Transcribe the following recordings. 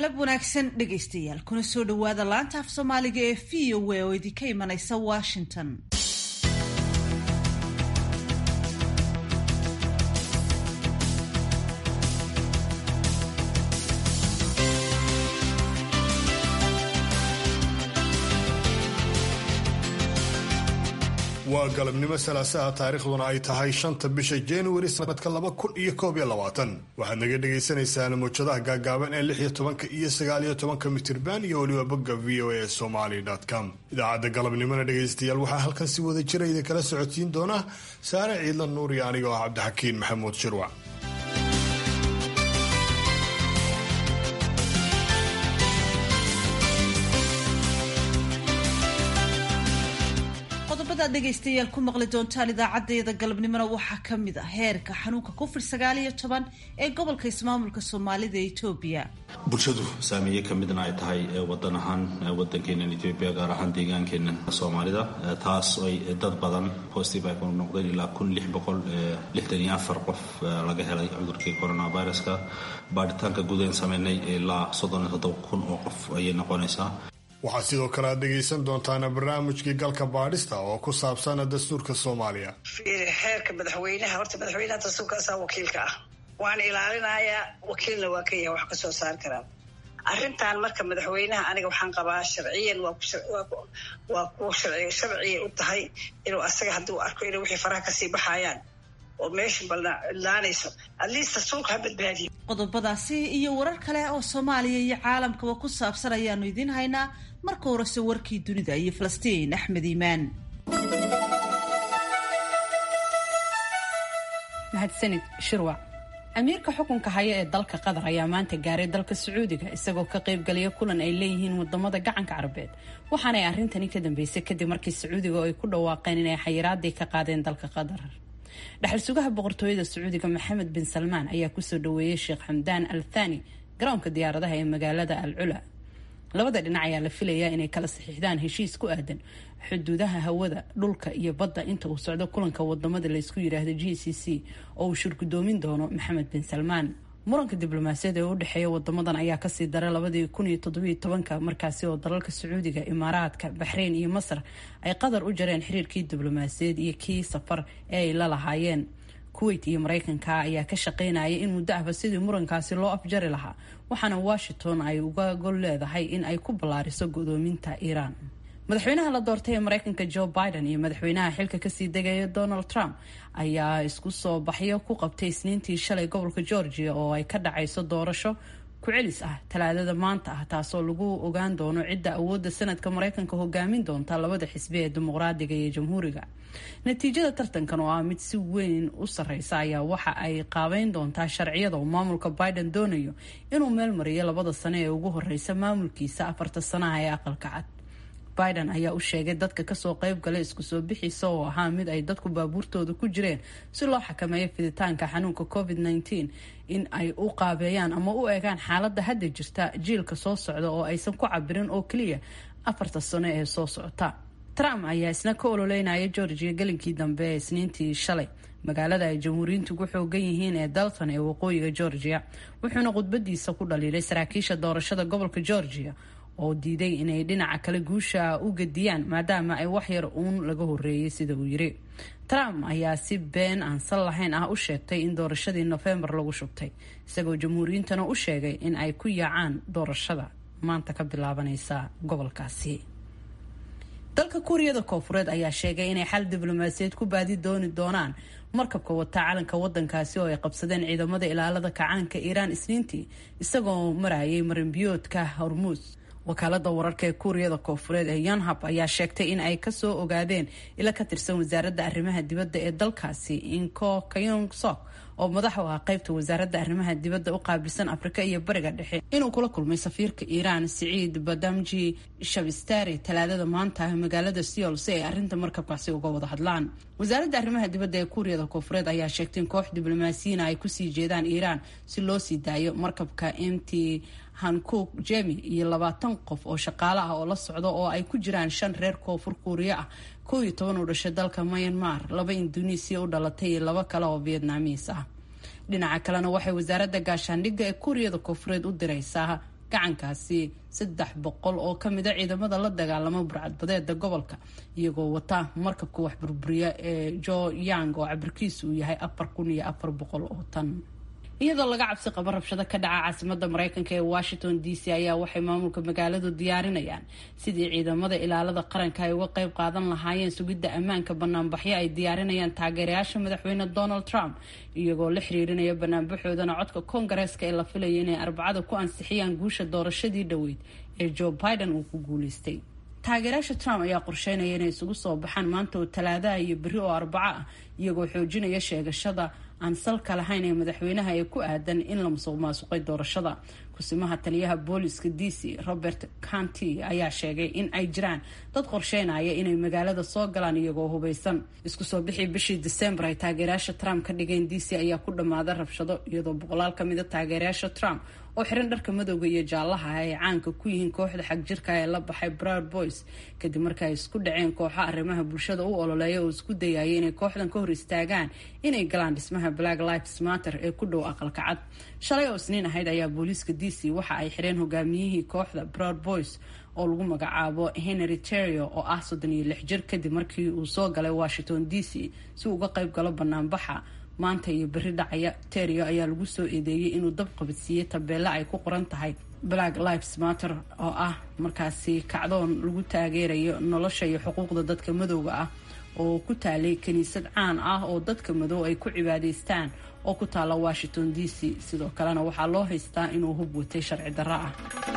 galab wanaagsan dhegaystayaal kuna soo dhowaada laanta af soomaaliga ee v o a oo idinka imanaysa washington waa galabnimo salaasaha taariikhduna ay tahay shanta bisha januari sanadka laba kun iyo koob iyo labaatan waxaad naga dhagaysanaysaan mawjadaha gaagaaban ee lix iyo tobanka iyo sagaal iyo tobanka mitirban iyo weliba bogga v o a somaly com idaacadda galabnimona dhegaystayaal waxaa halkan si wada jira idinkala socodsiin doona saare ciidla nuur iyo aniga oo cabdixakiin maxamuud shirwac qodobadaad dhegaystayaal ku maqli doontaan idaacadeeda galabnimona waxaa ka mid ah heerka xanuunka covid sagaal iyo toban ee gobolka ismaamulka soomaalida ee etoobiya bulshadu saameeye ka midna ay tahay wadan ahaan wadankeenan etoobiya gaar ahaan deegaankeenan soomaalida taas ay dad badan positive ay ku noqdeen ilaa kun lix boqol lixdan iyo afar qof laga helay cudurkii coronaviruska baadhitaanka gudayn sameynay ilaa soddon iyo toddoba kun oo qof ayay noqonaysaa waxaad sidoo kale aad dhegaysan doontaan barnaamijkii galka baadhista oo ku saabsan dastuurka soomaaliya xeerka madaxweynaha horta madaxweynaha dastuurkaasaa wakiilka ah waan ilaalinayaa wakiilna waa ka yahay wax ka soo saari karaan arrintan marka madaxweynaha aniga waxaan qabaa sharciyan waa kuwa sharciya u tahay inuu asaga hadduu arko inay wixii faraha kasii baxayaan oo meesha balnaanayso atleast dastuurka ha badbaadiyo qodobadaasi iyo warar kale oo soomaaliya iyo caalamkaba ku saabsan ayaanu idiin haynaa marka horese warkii dunida iyo falastiin axmed iimaan mahadsanid shirwac amiirka xukunka haya ee dalka qatar ayaa maanta gaaray dalka sacuudiga isagoo ka qaybgalaya kulan ay leeyihiin wadamada gacanka carabeed waxaanay arrintani ka dambeysay kadib markii sacuudiga ay ku dhawaaqeen inay xayiraadii ka qaadeen dalka qatar dhaxal sugaha boqortooyada sacuudiga maxamed bin salmaan ayaa kusoo dhaweeyey sheekh xamdaan al thani garoonka diyaaradaha ee magaalada al cula labada dhinac ayaa la filayaa inay kala saxiixdaan heshiis ku aadan xuduudaha hawada dhulka iyo badda inta uu socdo kulanka wadamada laysku yidhaahdo g c c oo uu shirgudoomin doono maxamed bin salmaan muranka diblomaasiyada ee u dhexeeya wadamadan ayaa kasii daray labadii kun iyo toddobiyo tobanka markaasi oo dalalka sacuudiga imaaraadka baxreyn iyo masar ay qatar u jareen xiriirkii diblomaasiyaed iyo kii safar ee ay la lahaayeen kuweyt iyo mareykanka ayaa ka shaqeynaya in muddo ahba sidii murankaasi loo afjari lahaa waxaana washington ay uga gol leedahay in ay ku ballaariso godoominta iiraan madaxweynaha la doortay ee mareykanka joe biden iyo madaxweynaha xilka kasii degaya donald trump ayaa isku soo baxyo ku qabtay isniintii shalay gobolka georgia oo ay ka dhacayso doorasho ku-celis ah talaadada maanta ah taasoo lagu ogaan doono cidda awoodda sanadka mareykanka hogaamin doonta labada xisbi ee dimuqraadiga iyo jamhuuriga natiijada tartankan oo ah mid si weyn u sareysa ayaa waxa ay qaabeyn doontaa sharciyada uu maamulka biden doonayo inuu meel mariyo labada sano ee ugu horeysa maamulkiisa afarta sanaha ee aqalka cad biden ayaa u sheegay dadka kasoo qeyb galay isku soo bixiisa oo ahaa mid ay dadku baabuurtooda ku jireen si loo xakameeyo fiditaanka xanuunka covid -19 in ay u qaabeeyaan ama u eegaan xaaladda hadda jirta jiilka soo socda oo aysan ku cabirin oo keliya afarta sano ee soo socota trump ayaa isna ka ololeynaya georgia gelinkii dambe ee isniintii shalay magaalada ay jamhuuriyiintu ku xoogan yihiin ee dalton ee waqooyiga georgia wuxuuna khudbadiisa ku dhaliilay saraakiisha doorashada gobolka georgia oo diiday inay dhinaca kale guusha u gediyaan maadaama ay waxyar uun laga horeeyay sida uu yiri trump ayaa si been aan sal lahayn ah u sheegtay in doorashadii nofembar lagu shubtay isagoo jamhuuriyiintana u sheegay in ay ku yaacaan doorashada maanta ka bilaabanaysa gobolkaasi dalka kuuriyada koofureed ayaa sheegay inay xal diblomaasiyeed ku baadi dooni doonaan markabka wata calanka wadankaasi oo ay qabsadeen ciidamada ilaalada kacaanka iiraan isniintii isagoo marayay marinbiyoodka hormuus wakaalada wararka ee kuuriyada koofureed ee yonhab ayaa sheegtay in ay kasoo ogaadeen ila ka tirsan wasaaradda arrimaha dibadda ee dalkaasi inko kayong sok oo madax u ah qaybta wasaaradda arrimaha dibadda u qaabilsan afrika iyo bariga dhexe inuu kula kulmay safiirka iiraan siciid badamji shabistari talaadada maanta magaalada seol si ay arrinta markabkaasi uga wada hadlaan wasaaradda arrimaha dibadda ee kuuriyada koofureed ayaa sheegtay in koox diblomaasiyiina ay kusii jeedaan iiraan si loo sii daayo markabka mt hankook jemi iyo labaatan qof oo shaqaale ah oo la socda oo ay ku jiraan shan reer koonfur kuuriya ah kow iyo toban u dhashay dalka myanmar laba induneisiya u dhalatay iyo laba kale oo vietnamiis ah dhinaca kalena waxay wasaaradda gaashaandhigga ee kuuriyada koonfureed u diraysaa gacankaasi saddex boqol oo ka mida ciidamada la dagaalama burcadbadeeda gobolka iyagoo wata markabka wax burburiya ee jo yang oo cabirkiisu uu yahay afar kun iyo afar boqol oo tan iyadoo laga cabsi qabo rabshado ka dhaca caasimada mareykanka ee washington d c ayaa waxay maamulka magaaladu diyaarinayaan sidii ciidamada ilaalada qaranka ay uga qeyb qaadan lahaayeen sugidda ammaanka banaanbaxyo ay diyaarinayaan taageerayaasha madaxweyne donald trump iyagoo la xiriirinaya banaanbaxoodana codka koongareeska ee la filaya inay arbacada ku ansixiyaan guusha doorashadii dhoweyd ee joe biden uu ku guuleystay taageerayaasha trump ayaa qorsheynaya inay isugu soo baxaan maanta oo talaadaha iyo berri oo arbaco ah iyagoo xoojinaya sheegashada aan salka lahayn ee madaxweynaha ee ku aadan in la musuq maasuqay doorashada kusimaha taliyaha booliska d c robert canty ayaa sheegay in ay jiraan dad qorsheynaya inay magaalada soo galaan iyagoo hubeysan isku soo bixii bishii december ay taageerayaasha trump ka dhigeen d c ayaa ku dhammaada rabshado iyadoo boqolaal ka mida taageerayaasha trump oo xiran dharka madowga iyo jaallaha ay caanka ku yihiin kooxda xagjirka ee la baxay broud boys kadib marka ay isku dhaceen kooxo arrimaha bulshada u ololeeya oo isku dayaya inay kooxdan ka hor istaagaan inay galaan dhismaha black lives matter ee ku dhow aqalka cad shalay oo isniin ahayd ayaa booliiska d c waxa ay xireen hogaamiyihii kooxda broud boys oo lagu magacaabo henry terio oo ah soddon iyo lix jir kadib markii uu soo galay washington d c si uu uga qayb galo banaanbaxa maanta iyo berri dhacaya terio ayaa lagu soo eedeeyey inuu dab qabadsiiyey tabeelle ay ku qoran tahay black lives matter oo ah markaasi kacdoon lagu taageerayo nolosha iyo xuquuqda dadka madowga ah oo ku taalay kiniisad caan ah oo dadka madow ay ku cibaadaystaan oo ku taala washington d c sidoo kalena waxaa loo haystaa inuu hub watay sharci darro ah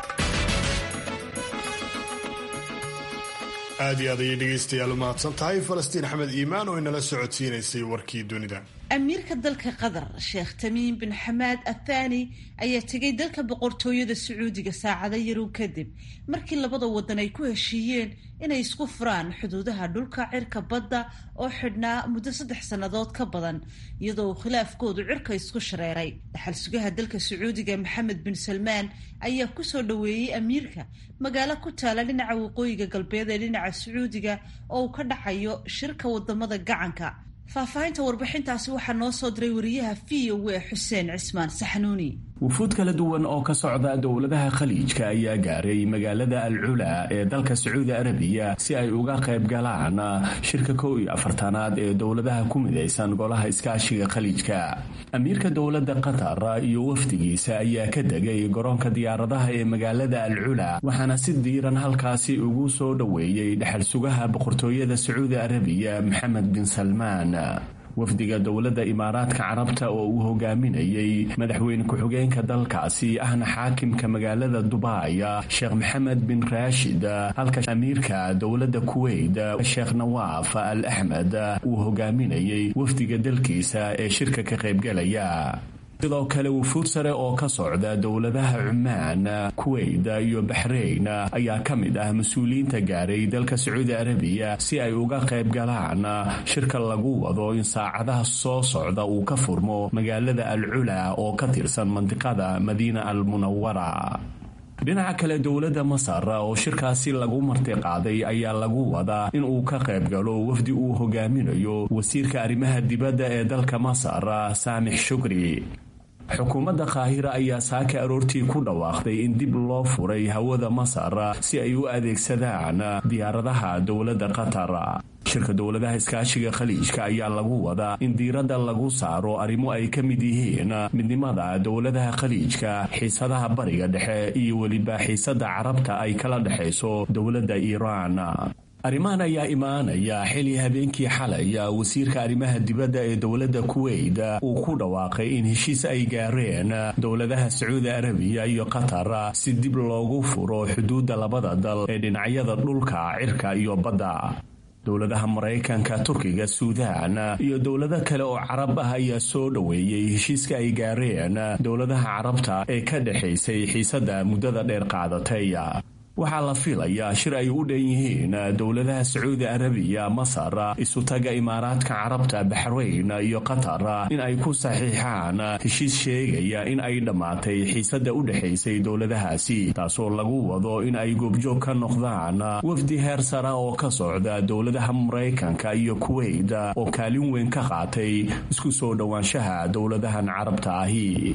aad iyo aad ayay dhegaystayaal u mahadsan tahay falastiin axmed iimaan oo inala socodsiinaysay warkii dunida amiirka dalka qatar sheekh tamiim bin xamaad athani ayaa tegay dalka boqortooyada sacuudiga saacado yarow kadib markii labada wadan ay ku heshiiyeen inay isku furaan xuduudaha dhulka cirka badda oo xidhnaa muddo saddex sannadood ka badan iyadoo uu khilaafkoodu cirka isku shareeray dhaxal sugaha dalka sacuudiga maxamed bin salmaan ayaa kusoo dhoweeyey amiirka magaalo ku taala dhinaca waqooyiga galbeed ee dhinaca sacuudiga oo uu ka dhacayo shirka wadamada gacanka faahfaahinta warbixintaasi waxaa noo soo diray wariyaha v o a xuseen cismaan saxnuuni wufuud kala duwan oo ka socda dowladaha khaliijka ayaa gaaray magaalada al cula ee dalka sacuudi arabiya si ay uga qayb galaan shirka kow iyo afartanaad ee dowladaha ku midaysan golaha iskaashiga khaliijka amiirka dowladda qatar iyo wafdigiisa ayaa ka degay garoonka diyaaradaha ee magaalada al cula waxaana si diiran halkaasi ugu soo dhoweeyey dhexal sugaha boqortooyada sacuudi arabiya maxamed bin salmaan wafdiga dowladda imaaraadka carabta oo uu hogaaminayey madaxweyne ku-xigeenka dalkaasi ahna xaakimka magaalada dubai sheekh maxamed bin raashid halka amiirka dowladda kuweyt sheekh nawaaf al axmed uu hogaaminayey wafdiga dalkiisa ee shirka ka qaybgalaya sidoo kale wufuud sare oo ka socda dowladaha cumaan kuweyt iyo baxrayn ayaa ka mid ah mas-uuliyiinta gaaray dalka sacuudi arabiya si ay uga qayb galaan shirka lagu wado in saacadaha soo socda uu ka furmo magaalada al cula oo ka tirsan mandiqada madiina al munawara dhinaca kale dowladda masar oo shirkaasi lagu martiqaaday ayaa lagu wadaa in uu ka qayb galo wafdi uu hogaaminayo wasiirka arrimaha dibadda ee dalka masar saamix shukri xukuumadda qaahira ayaa saaka aroortii ku dhawaaqday in dib loo furay hawada masar si ay u adeegsadaan diyaaradaha dowladda qatar shirka dowladaha iskaashiga khaliijka ayaa lagu wadaa in diiradda lagu saaro arrimo ay ka mid yihiin midnimada dowladaha khaliijka xiisadaha bariga dhexe iyo weliba xiisadda carabta ay kala dhexayso dowladda iiraan arrimahan ayaa imaanaya xili habeenkii xalay wasiirka arrimaha dibadda ee dowladda kuweyt uu ku dhawaaqay in heshiis ay gaareen dowladaha sacuudi arabiya iyo qatar si dib loogu furo xuduudda labada dal ee dhinacyada dhulka cirka iyo badda dowladaha maraykanka turkiga suudaan iyo dowlado kale oo carab ah ayaa soo dhoweeyey heshiiska ay gaareen dowladaha carabta ee ka dhexaysay xiisadda muddada dheer qaadatay waxaa la filayaa shir ay u dhan yihiin dowladaha sacuudi arabiya masar isutaga imaaraadka carabta baxrayn iyo qatar in ay ku saxiixaan heshiis sheegaya in ay dhammaatay xiisadda u dhexaysay dowladahaasi taasoo lagu wado in ay goobjoog ka noqdaan wafdi heer sara oo ka socda dowladaha maraykanka iyo kuweyt oo kaalin weyn ka qaatay isku soo dhowaanshaha dowladahan carabta ahi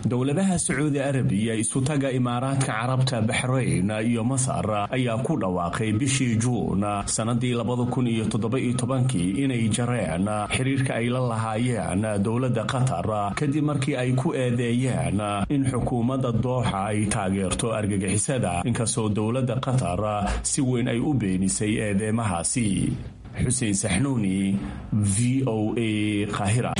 dowladaha sacuudi arabiya isutaga imaaraadka carabta baxrayn iyo masar ayaa ku dhawaaqay bishii juun sannadii labada kun iyo toddoba-iyo tobankii inay jareen xiriirka ay la lahaayeen dowladda qatar kadib markii ay ku eedeeyeen in xukuumadda dooxa ay taageerto argagixisada inkastoo dowladda qatar si weyn ay u beenisay eedeymahaasi xuseen saxnuuni v o a qaahira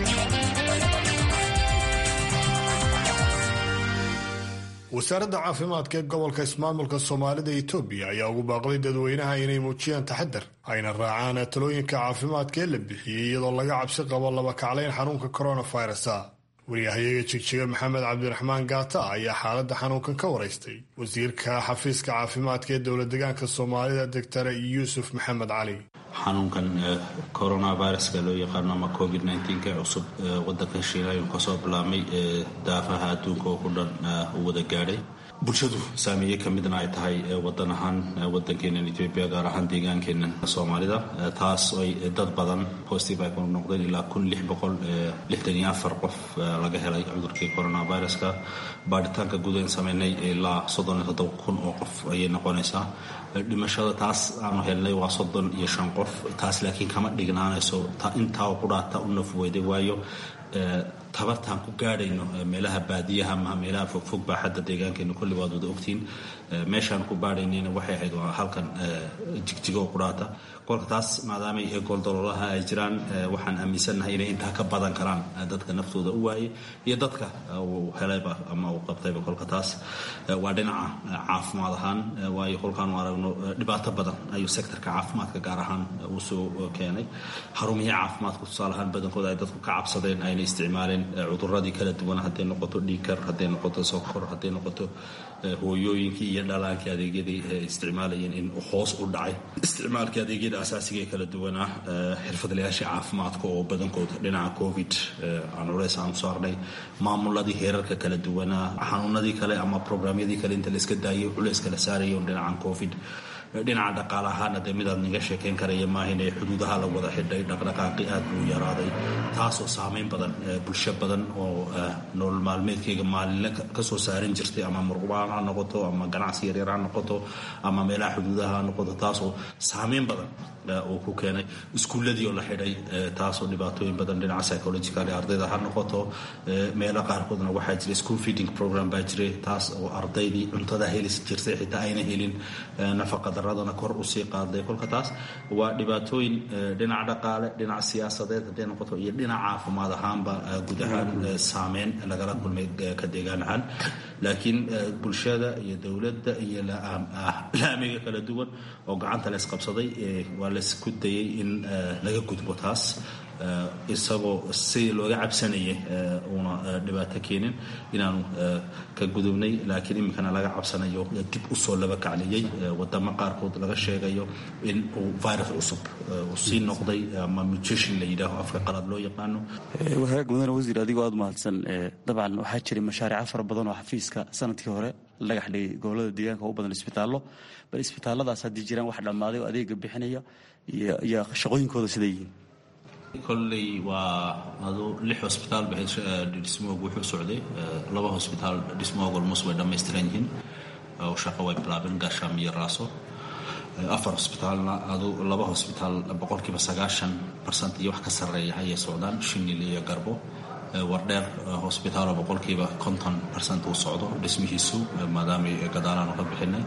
wasaaradda caafimaadka ee gobolka ismaamulka soomaalida etoobiya ayaa ugu baaqday dadweynaha inay muujiyaan taxadar ayna raacaan talooyinka caafimaadka ee la bixiyey iyadoo laga cabsi qabo laba kaclayn xanuunka coronavirusa wariyahayaga jigjiga maxamed cabdiraxmaan gaata ayaa xaaladda xanuunkan ka waraystay wasiirka xafiiska caafimaadka ee dowla degaanka soomaalida doctor yuusuf maxamed cali xanuunkan coronaviruska loo yaqaano ama covid ee cusub wadanka shiina ayuu kasoo bilaabmay daafaha adduunka oo ku dhan u wada gaadhay bulshadu saameeye ka midna ay tahay wadan ahaan wadankeenan etoobiya gaar ahaan deegaankeenan soomaalida taas ay dad badan positive ay ku noqdeen ilaa kun lix boqol lixdan iyo afar qof laga helay cudurkii coronaviruska baadhitaanka guud aan sameynay ilaa soddon iyo toddoba kun oo qof ayay noqonaysaa dhimashada taas aanu helnay waa soddon iyo shan qof taas laakiin kama dhignaanayso intaa qudhaata u nafweyday waayo tabartaan ku gaadhayno meelaha baadiyaha ama meelaha fogfog baa xadda deegaankeena kulli waad wada ogtiin meeshaan ku baadhaynayna waxay ahayd waa halkan jigjigo qudhaata kolka taas maadaamay gooldaloolaha ay jiraan waxaan aaminsannahay inay intaa ka badan karaan dadka naftooda u waayay iyo dadka uu helayba ama uu qabtayba kolka taas waa dhinaca caafimaad ahaan waayo kolkaanu aragno dhibaato badan ayuu sektorka caafimaadka gaar ahaan uu soo keenay xarumihii caafimaadka tusaale ahaan badankooda ay dadku ka cabsadeen ayna isticmaaleen cuduradii kala duwan hadday noqoto dhiikar hadday noqoto sokor hadday noqoto hooyooyinkii iyo dhalaankii adeegyadii isticmaalayeen in hoos u dhacay isticmaalkii adeegyada asaasiga ee kala duwanaa xirfadlayaashii caafimaadka oo badankood dhinaca covid aan culeys aan saarnay maamuladii heerarka kala duwanaa xanuunadii kale ama programyadii kale inta la iska daayay culeys kala saarayo dhinacan covid dhinaca dhaqaale ahaana dee midaad naga sheekayn karaya maahin ee xuduudaha la wada xidhay dhaqdhaqaaqi aad buu yaraaday taasoo saameyn badan bulsho badan oo nolol maalmeedkayga maalinle kasoo saaran jirtay ama murqubaan ha noqoto ama ganacsi yaryar ha noqoto ama meelaha xuduudaha ha noqoto taasoo saameyn badan uu ku keenay iskuulladii oo la xidhay taasoo dhibaatooyin badan dhinaca psychological ardayda ha noqoto meelo qaarkoodna waxaa jira school feeding program baa jiray taas oo ardaydii cuntada heli jirtay xitaa ayna helin nafaqa daradana kor usii qaaday kolka taas waa dhibaatooyin dhinaca dhaqaale dhinaca siyaasadeed hadday noqoto iyo dhinaca caafimaad ahaanba guud ahaan saameyn lagala kulmay ka deegaan ahaan laakiin bulshada iyo dowladda iyo laamiga kala duwan oo gacanta laysqabsaday waa laysku dayay in laga gudbo taas isagoo sidii looga cabsanayay uuna dhibaato keenin inaanu ka gudubnay laakiin iminkana laga cabsanayo dib usoo laba kacliyey wadamo qaarkood laga sheegayo in uu virus cusub uu sii noqday ama mutation la yidhaaho afka qalad loo yaqaano wahagaag mudane wasiir adigoo aad mahadsan dabcan waxaa jiray mashaariica fara badan oo xafiiska sanadkii hore lagax dhigay gobolada deegaanka u badan isbitaallo bal isbitaalladaas haddii jiraan wax dhammaaday oo adeega bixinaya iyo shaqooyinkooda siday yihiin kolley waa adu lix hosbitaal ba dhismoogu wuxuu socday laba hosbitaal dhismooga almost way dhammaystiran yihiin oo shaqo way bilaabeen gaashaam iyo raaso afar hosbitaalna adu laba hosbitaal boqolkiiba sagaashan barsent iyo wax ka sarreeya ayay socdaan shinil iyo garbo wardheer hosbitaalo boqolkiiba konton barsent uu socdo dhismihiisu maadaamay gadaalaanu ka bixinay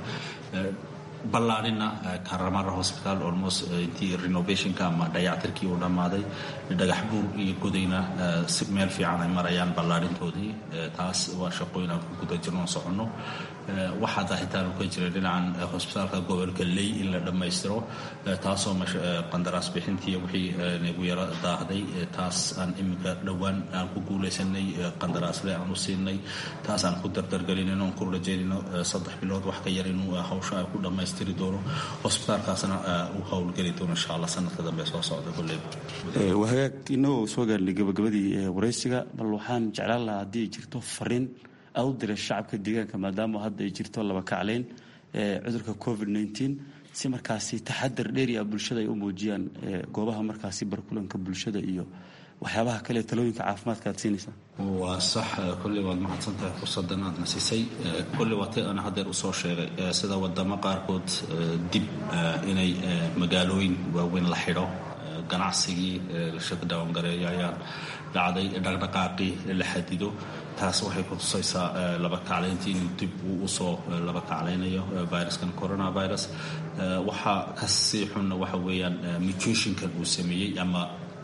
ballaadhina karamara hosbitaal almost intii renovationka ama dayactirkii uu dhammaaday dhagax buur iyo godayna si meel fiican ay marayaan ballaadhintoodii taas waa shaqooyin aan ku guda jirno soconno waxaa daahitaan ka jira dhinacan hosbitaalka gobolka ley in la dhammaystiro taasoo qandaraas bixintii wixii nagu yaro daahday taas aan iminka dhowaan aan ku guulaysanay qandaraasle aan u siinay taas aan ku dardargelinayno aan ku rajaynayno saddex bilood wax ka yar inuu hawsha ay ku dhammaystiri doono hosbitaalkaasna uu howlgeli doono insha allah sanadka dambe soo socda kulleyba wahagaag inagoo soo gaarnay gabagabadii waraysiga bal waxaan jeclaan lahaa haddii ay jirto fariin aad u diray shacabka deegaanka maadaama hadda ay jirto laba kacleyn cudurka covid nteen si markaasi taxadar dheeri ah bulshada ay u muujiyaan goobaha markaasi barkulanka bulshada iyo waxyaabaha kale talooyinka caafimaadka aad siinaysaa waa sax kolley waad mahadsan tahay fursaddan aad na siisay kolley waa tay aan haddeer usoo sheegay sida wadamo qaarkood dib inay magaalooyin waaweyn la xidho ganacsigii la shakadawangareeyo ayaa dhacday dhaqdhaqaaqii la xadido taas waxay ku tusaysaa laba kaclayntii inuu dib uu usoo laba kaclaynayo viruskan coronavirus waxaa kasii xunna waxa weeyaan mutationkan uu sameeyey ama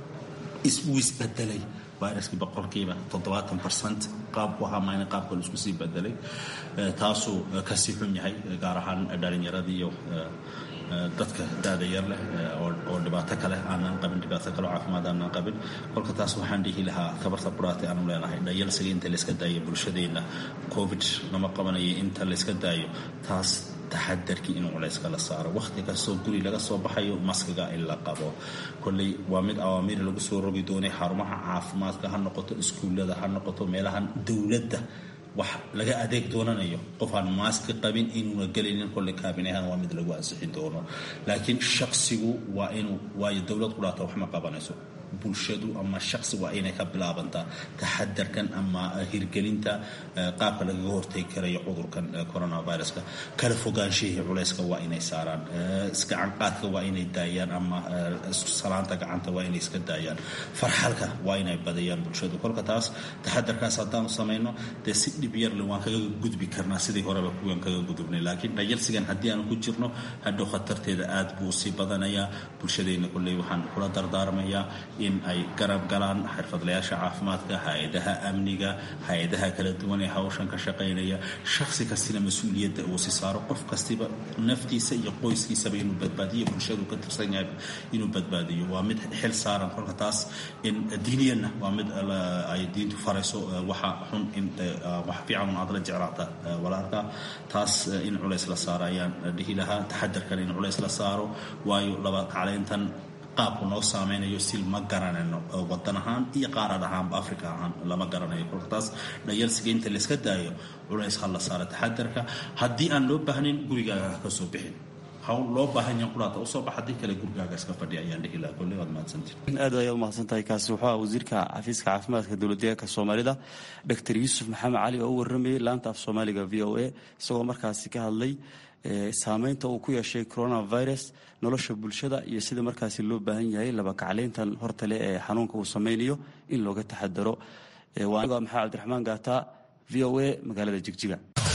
uu isbedelay viruskii boqolkiiba toddobaatan percent qaabku ahaa mayna qaabka la isku sii bedelay taasuu kasii xun yahay gaar ahaan dhalinyaradii iyo dadka daada yar leh oo dhibaato kale aanan qabin dhibaato kale oo caafimaad aanan qabin kolka taas waxaan dhihi lahaa tabarta quraati aanu leenahay dhayalsiga inta layska daayo bulshadeenna covid lama qabanayo inta layska daayo taas taxadarkii inuu culayska la saaro wakhti kastoo guri laga soo baxayo maskiga in la qabo kolley waa mid awaamiir lagu soo rogi doonay xarumaha caafimaadka ha noqoto iskuullada ha noqoto meelahan dowladda wax laga adeeg doonanayo qof aan maaski qabin inuuna gelaynin kolley kaabinahan waa mid lagu ansixin doono laakiin shaksigu waa inuu waayo dowlad qudhaata wax ma qabanayso bulshadu ama shaksi waa inay ka bilaabantaa taxadarkan ama hirgelinta qaabka lagaga hortegi karayo cudurkan coronaviruska kala fogaanshihii culayska waa inay saaraan gacanqaadka waa inay daayaan ama salaanta gacanta waa inay iska daayaan farxalka waa inay badayaan bulshadu kolka taas taxadarkaas haddaanu samayno dee si dhib yarle waan kaga gudbi karnaa sidii horeba kuwan kaga gudubnay laakiin dhayalsigan haddii aanu ku jirno hadhow khatarteeda aad buu sii badanayaa bulshadeenna kolley waxaan kula dardaarmayaa in ay garab galaan xirfadlayaasha caafimaadka hay-adaha amniga hay-adaha kala duwan ee hawshan ka shaqaynaya shaksi kastina mas-uuliyadda uu si saaro qof kastiba naftiisa iyo qoyskiisaba inuu badbaadiyo bulshadu ka tirsan yahay inuu badbaadiyo waa mid xil saaran kolka taas in diiniyanna waa mid ay diintu farayso waxa xun in wax fiican aad la jeclaata walaalka taas in culays la saaro ayaan dhihi lahaa taxadarkan in culays la saaro waayo laba kaclayntan qaabku noo saameynayo sil ma garanayno wadan ahaan iyo qaarad ahaanba africa ahaan lama garanayo kolka taas dhayalsiga inta layska daayo culays ha la saaro taxadarka haddii aan loo baahnayn gurigaaga ha ka soo bixin hawl loo baahan yahan quraata usoo bax haddii kale gurigaaga iska fadhiya ayaan dhihi lahaa kolley waad mahadsantiin aad ayaa u mahadsan tahay kaasi wuxuu ah wasiirka xafiiska caafimaadka dowladdeegaanka soomaalida doctor yuusuf maxamed cali oo u warramayay laanta af soomaaliga v o a isagoo markaasi ka hadlay saameynta uu ku yeeshay coronavirus nolosha bulshada iyo sida markaasi loo baahan yahay laba kacleyntan hortale ee xanuunka uu sameynayo in looga taxadaro waa maxamed cabdiraxmaan gaata v o a magaalada jigjiga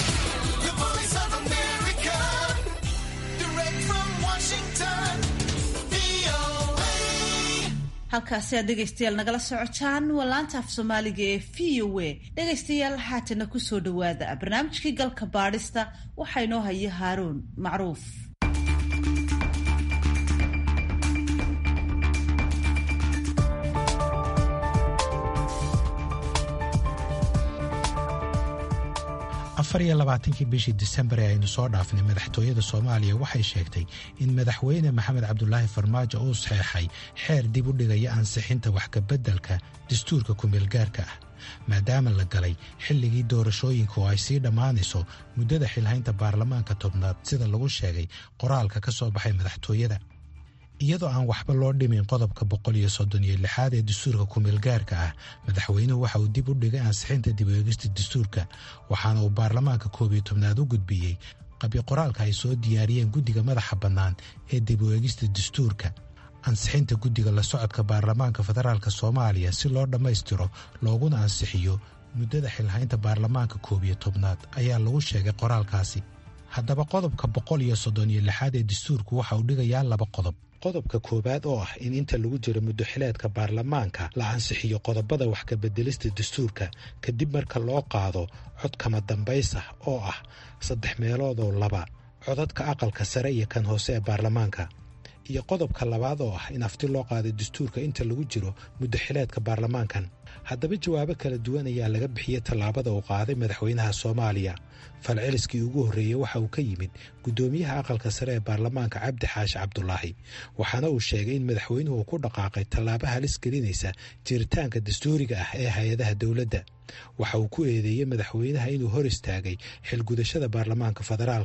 halkaasi aad dhegaystayaal nagala socotaan waa laanta af soomaaliga ee v o a dhegaystayaal haatana kusoo dhowaada barnaamijkii galka baadhista waxaa inoo haya haaruun macruuf afar iyo labaatankii bishii disembar ee aynu soo dhaafnay madaxtooyada soomaaliya waxay sheegtay in madaxweyne maxamed cabdulaahi farmaajo uu saxeexay xeer dib u dhigaya ansixinta waxkabeddelka dastuurka kumeelgaarka ah maadaama la galay xilligii doorashooyinka oo ay sii dhammaanayso muddada xilhaynta baarlamaanka tobnaad sida lagu sheegay qoraalka ka soo baxay madaxtooyada iyadoo aan waxba loo dhimin qodobka boqol iyo soddon iyo lixaad ee dastuurka kumeelgaarka ah madaxweynuhu waxa uu dib u dhigay ansixinta dib eegista dastuurka waxaana uu baarlamaanka koob iyo tobnaad u gudbiyey qabyo qoraalka ay soo diyaariyeen guddiga madaxa bannaan ee dib u eegista dastuurka ansixinta guddiga la socodka baarlamaanka federaalk soomaaliya si loo dhammaystiro looguna ansixiyo muddada xilhaynta baarlamaanka koob iyo tobnaad ayaa lagu sheegay qoraalkaasi haddaba qodobka boqol iyo soddon iyo lixaad ee dastuurku waxa uu dhigayaa laba qodob qodobka koowaad oo ah in inta lagu jiro muddo xileedka baarlamaanka la ansixiyo qodobada wax kabeddelista dastuurka kadib marka loo qaado cod kama dambays ah oo ah saddex meeloodoo laba codadka aqalka sare iyo kan hoose ee baarlamaanka iyo qodobka labaad oo ah in afti loo qaaday dastuurka inta lagu jiro muddo xileedka baarlamaankan haddaba jawaabo kala duwan ayaa laga bixiyey tallaabada uu qaaday madaxweynaha soomaaliya falceliskii ugu horreeyey waxa uu ka yimid guddoomiyaha aqalka sare ee baarlamaanka cabdi xaashi cabdulaahi waxaana uu sheegay in madaxweynuhu uu ku dhaqaaqay tallaabo halis gelinaysa jiritaanka dastuuriga ah ee hay-adaha dowladda waxa uu ku eedeeyey madaxweynaha inuu hor istaagay xilgudashada baarlamaanka federaalka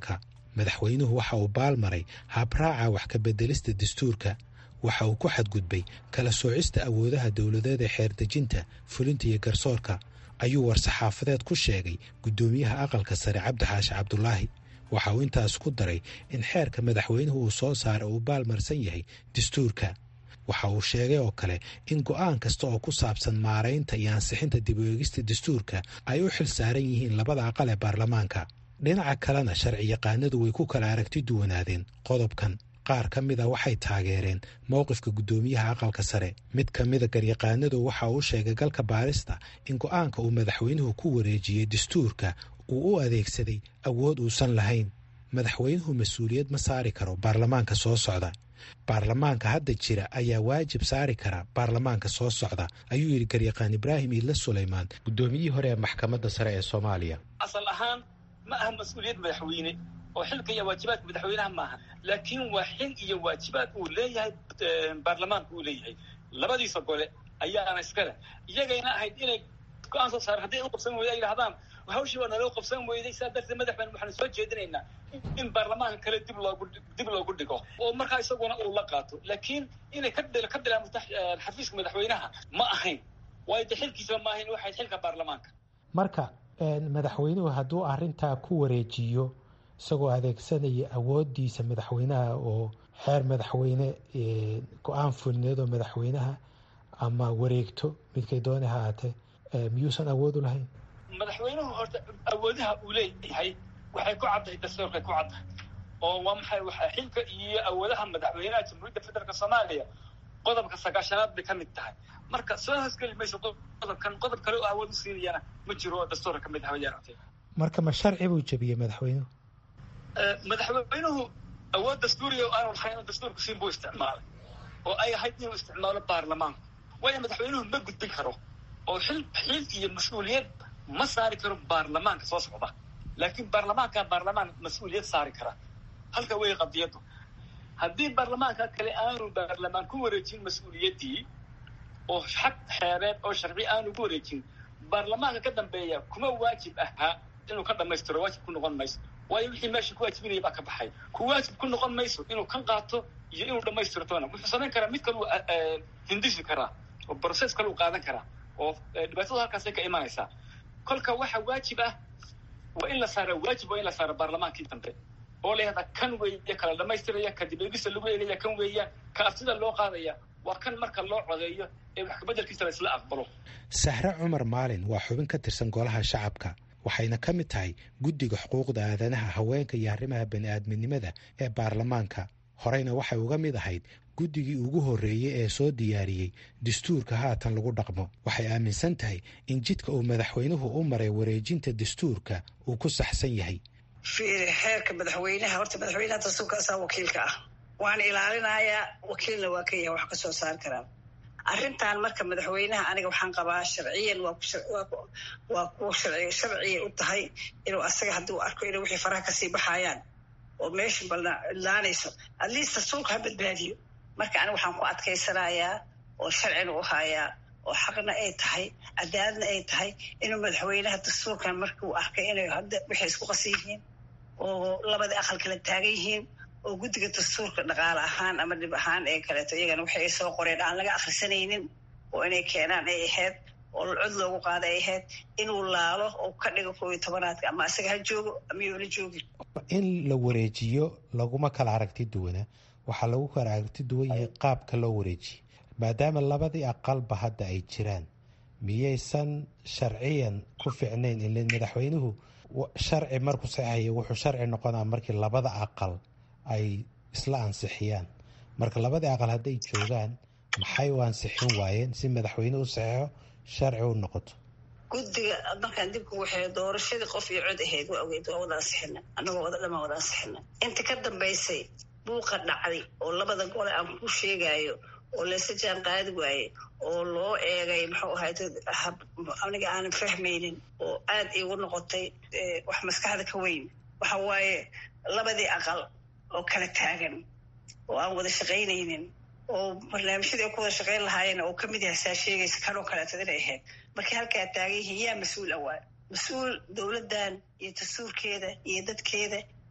madaxweynuhu waxa uu baalmaray habraaca wax ka beddelista dastuurka waxa uu ku xadgudbay kala soocista awoodaha dowladeed ee xeerdejinta fulinta iyo garsoorka ayuu war-saxaafadeed ku sheegay guddoomiyaha aqalka sare cabdixaashi cabdulaahi waxa uu intaas ku daray in xeerka madaxweynuhu uu soo saara uu baalmarsan yahay dastuurka waxa uu sheegay oo kale in go'aan kasta oo ku saabsan maaraynta iyo ansixinta dib u eegista dastuurka ay u xil saaran yihiin labada aqal ee baarlamaanka dhinaca kalena sharci yaqaanadu way ku kala aragti duwanaadeen qodobkan qaar ka mida waxay taageereen mowqifka guddoomiyaha aqalka sare mid ka mida garyaqaanadu waxa uu sheegay galka baarista in go'aanka uu madaxweynuhu ku wareejiyey dastuurka uu u adeegsaday awood uusan lahayn madaxweynuhu mas-uuliyad ma saari karo baarlamaanka soo socda baarlamaanka hadda jira ayaa waajib saari kara baarlamaanka soo socda ayuu yidhi garyaqaan ibraahim iidla sulaymaan guddoomiyihii hore ee maxkamadda sare ee soomaaliya asal ahaan ma aha mas-uuliyad madaxweyne oo xilka iyo waajibaadka madaxweynaha maaha laakiin waa xil iyo waajibaad uu leeyahay baarlamaanka uu leeyahay labadiisa gole ayaana iskale iyagayna ahayd inay go-aan soo saareen hadday u qabsan weyda ay yidhahdaan hawshii waa naloo qabsan weyday sidaa darteed madaxweyne waxaanu soo jeedinaynaa in baarlamaanka kale dib loogu dib loogu dhigo oo markaa isaguna uu la qaato laakiin inay ka ka bilaabto xafiiska madaxweynaha ma ahayn waayo de xilkiisa ma ahayn waxayd xilka baarlamaanka marka madaxweynuhu hadduu arrintaa ku wareejiyo isagoo adeegsanaya awooddiisa madaxweynaha oo xeer madaxweyne go-aan fulineed oo madaxweynaha ama wareegto midkay dooni ha ahaatee miyuusan awood u lahayn madaxweynuhu horta awoodaha uu leeyahay waxay ku caddahay dastuurkay ku caddahay oo waa maxay waxaa xilka iyo awoodaha madaxweynaha jamhuuriyadda federaalk soomaaliya qodobka sagaashanaad bay ka mid tahay marka soo hoosgeli mayso qodobkan qodob kale oo awood u siinayana ma jiro oo dastuurka ka mid ah yaarate marka ma sharci buu jebiyey madaxweynuhu madaxweynuhu awood dastuuriya oo aanu lahayn dastuurku siin buu isticmaalay oo ay ahayd inuu isticmaalo baarlamaanku waayo madaxweynuhu ma gudbin karo oo xil xil iyo mas-uuliyad ma saari karo baarlamaanka soo socda laakiin baarlamaanka baarlamaan mas-uuliyad saari kara halka wey qadiyaddu haddii baarlamaanka kale aanu baarlamaan ku wareejin mas-uuliyaddii oo xag xeereed oo sharci aanu ku wareejin baarlamaanka ka dambeeya kuma waajib ahaa inuu ka dhamaystiro waajib ku noqon mayso waayo wixii meesha ku waajibinaya baa ka baxay ku waajib ku noqon mayso inuu kan qaato iyo inuu dhamaystirtona wuxuu samayn karaa mid kaleu hindisi karaa oo brocess kaleu qaadan karaa oo dhibaatada halkaasay ka imanaysaa kolka waxa waajib ah waa in la saara waajib waa in la saara baarlamaankii dambe oo la yahdaa kan weeye kala dhamaystiraya ka dib eegista lagu eegaya kan weeyaan ka aftida loo qaadaya waa kan marka loo codeeyo ee wax kabeddelkiisa la isla aqbalo sahre cumar maalin waa xubin ka tirsan golaha shacabka waxayna ka mid tahay guddiga xuquuqda aadanaha haweenka iyo arrimaha bani-aadminimada ee baarlamaanka horeyna waxay uga mid ahayd guddigii ugu horreeyey ee soo diyaariyey dastuurka haatan lagu dhaqmo waxay aaminsan tahay in jidka uu madaxweynuhu u maray wareejinta dastuurka uu ku saxsan yahay fiiri xeerka madaxweynaha horta madaxweynaha dastuurka asaa wakiilka ah waan ilaalinayaa wakiilna waa ka yahay wax ka soo saar karaan arrintan marka madaxweynaha aniga waxaan qabaa sharciyan waa kuwa sharciya u tahay inuu asaga haddii u arko inay wixii faraha kasii baxayaan oo meesha balna idlaanayso at least dastuurka ha badbaadiyo marka aniga waxaan ku adkaysanayaa oo sharcina u hayaa oo xaqna ay tahay cadaaladna ay tahay inuu madaxweynaha dastuurkan markuu arkay inay hadda waxay isku qasan yihiin oo labada aqal kala taagan yihiin oo guddiga dastuurka dhaqaale ahaan ama dhib ahaan ee kaleeto iyagana waxay ay soo qoreen aan laga akhrisanaynin oo inay keenaan ay ahayd oo cod loogu qaada ay ahayd inuu laalo oo ka dhigo koob iyo tobanaadka ama asaga ha joogo ama yoona joogin in la wareejiyo laguma kala aragti duwana waxaa lagu kala aragti duwan yahay qaabka loo wareejiye maadaama labadii aqalba hadda ay jiraan miyaysan sharciyan ku ficnayn ile madaxweynuhu sharci markuu saxeexaya wuxuu sharci noqonaa markii labada aqal ay isla ansixiyaan marka labadii aqal hadday joogaan maxay u ansixin waayeen si madaxweyne u saxeexo sharci u noqoto guddiga markaan dibku waxay doorashadii qof iyo cod ahayd waa ogeyd waa wada ansixina annagoo wada dhamaan wada ansixina inta ka dambaysay buuqa dhacday oo labada gole aan ku sheegayo oo laysa jaan qaadi waaye oo loo eegay muxuu ahayd aniga aanan fahmaynin oo aad iigu noqotay wax maskaxda ka weyn waxa waaye labadii aqal oo kala taagan oo aan wada shaqaynaynin oo barnaamijyadii ay ku wada shaqayn lahaayeen oo kamid yahay saa sheegaysa kanoo kaleetad inay ahayd markii halkaa taagan yihiin yaa mas-uul awaa mas-uul dowladdan iyo dastuurkeeda iyo dadkeeda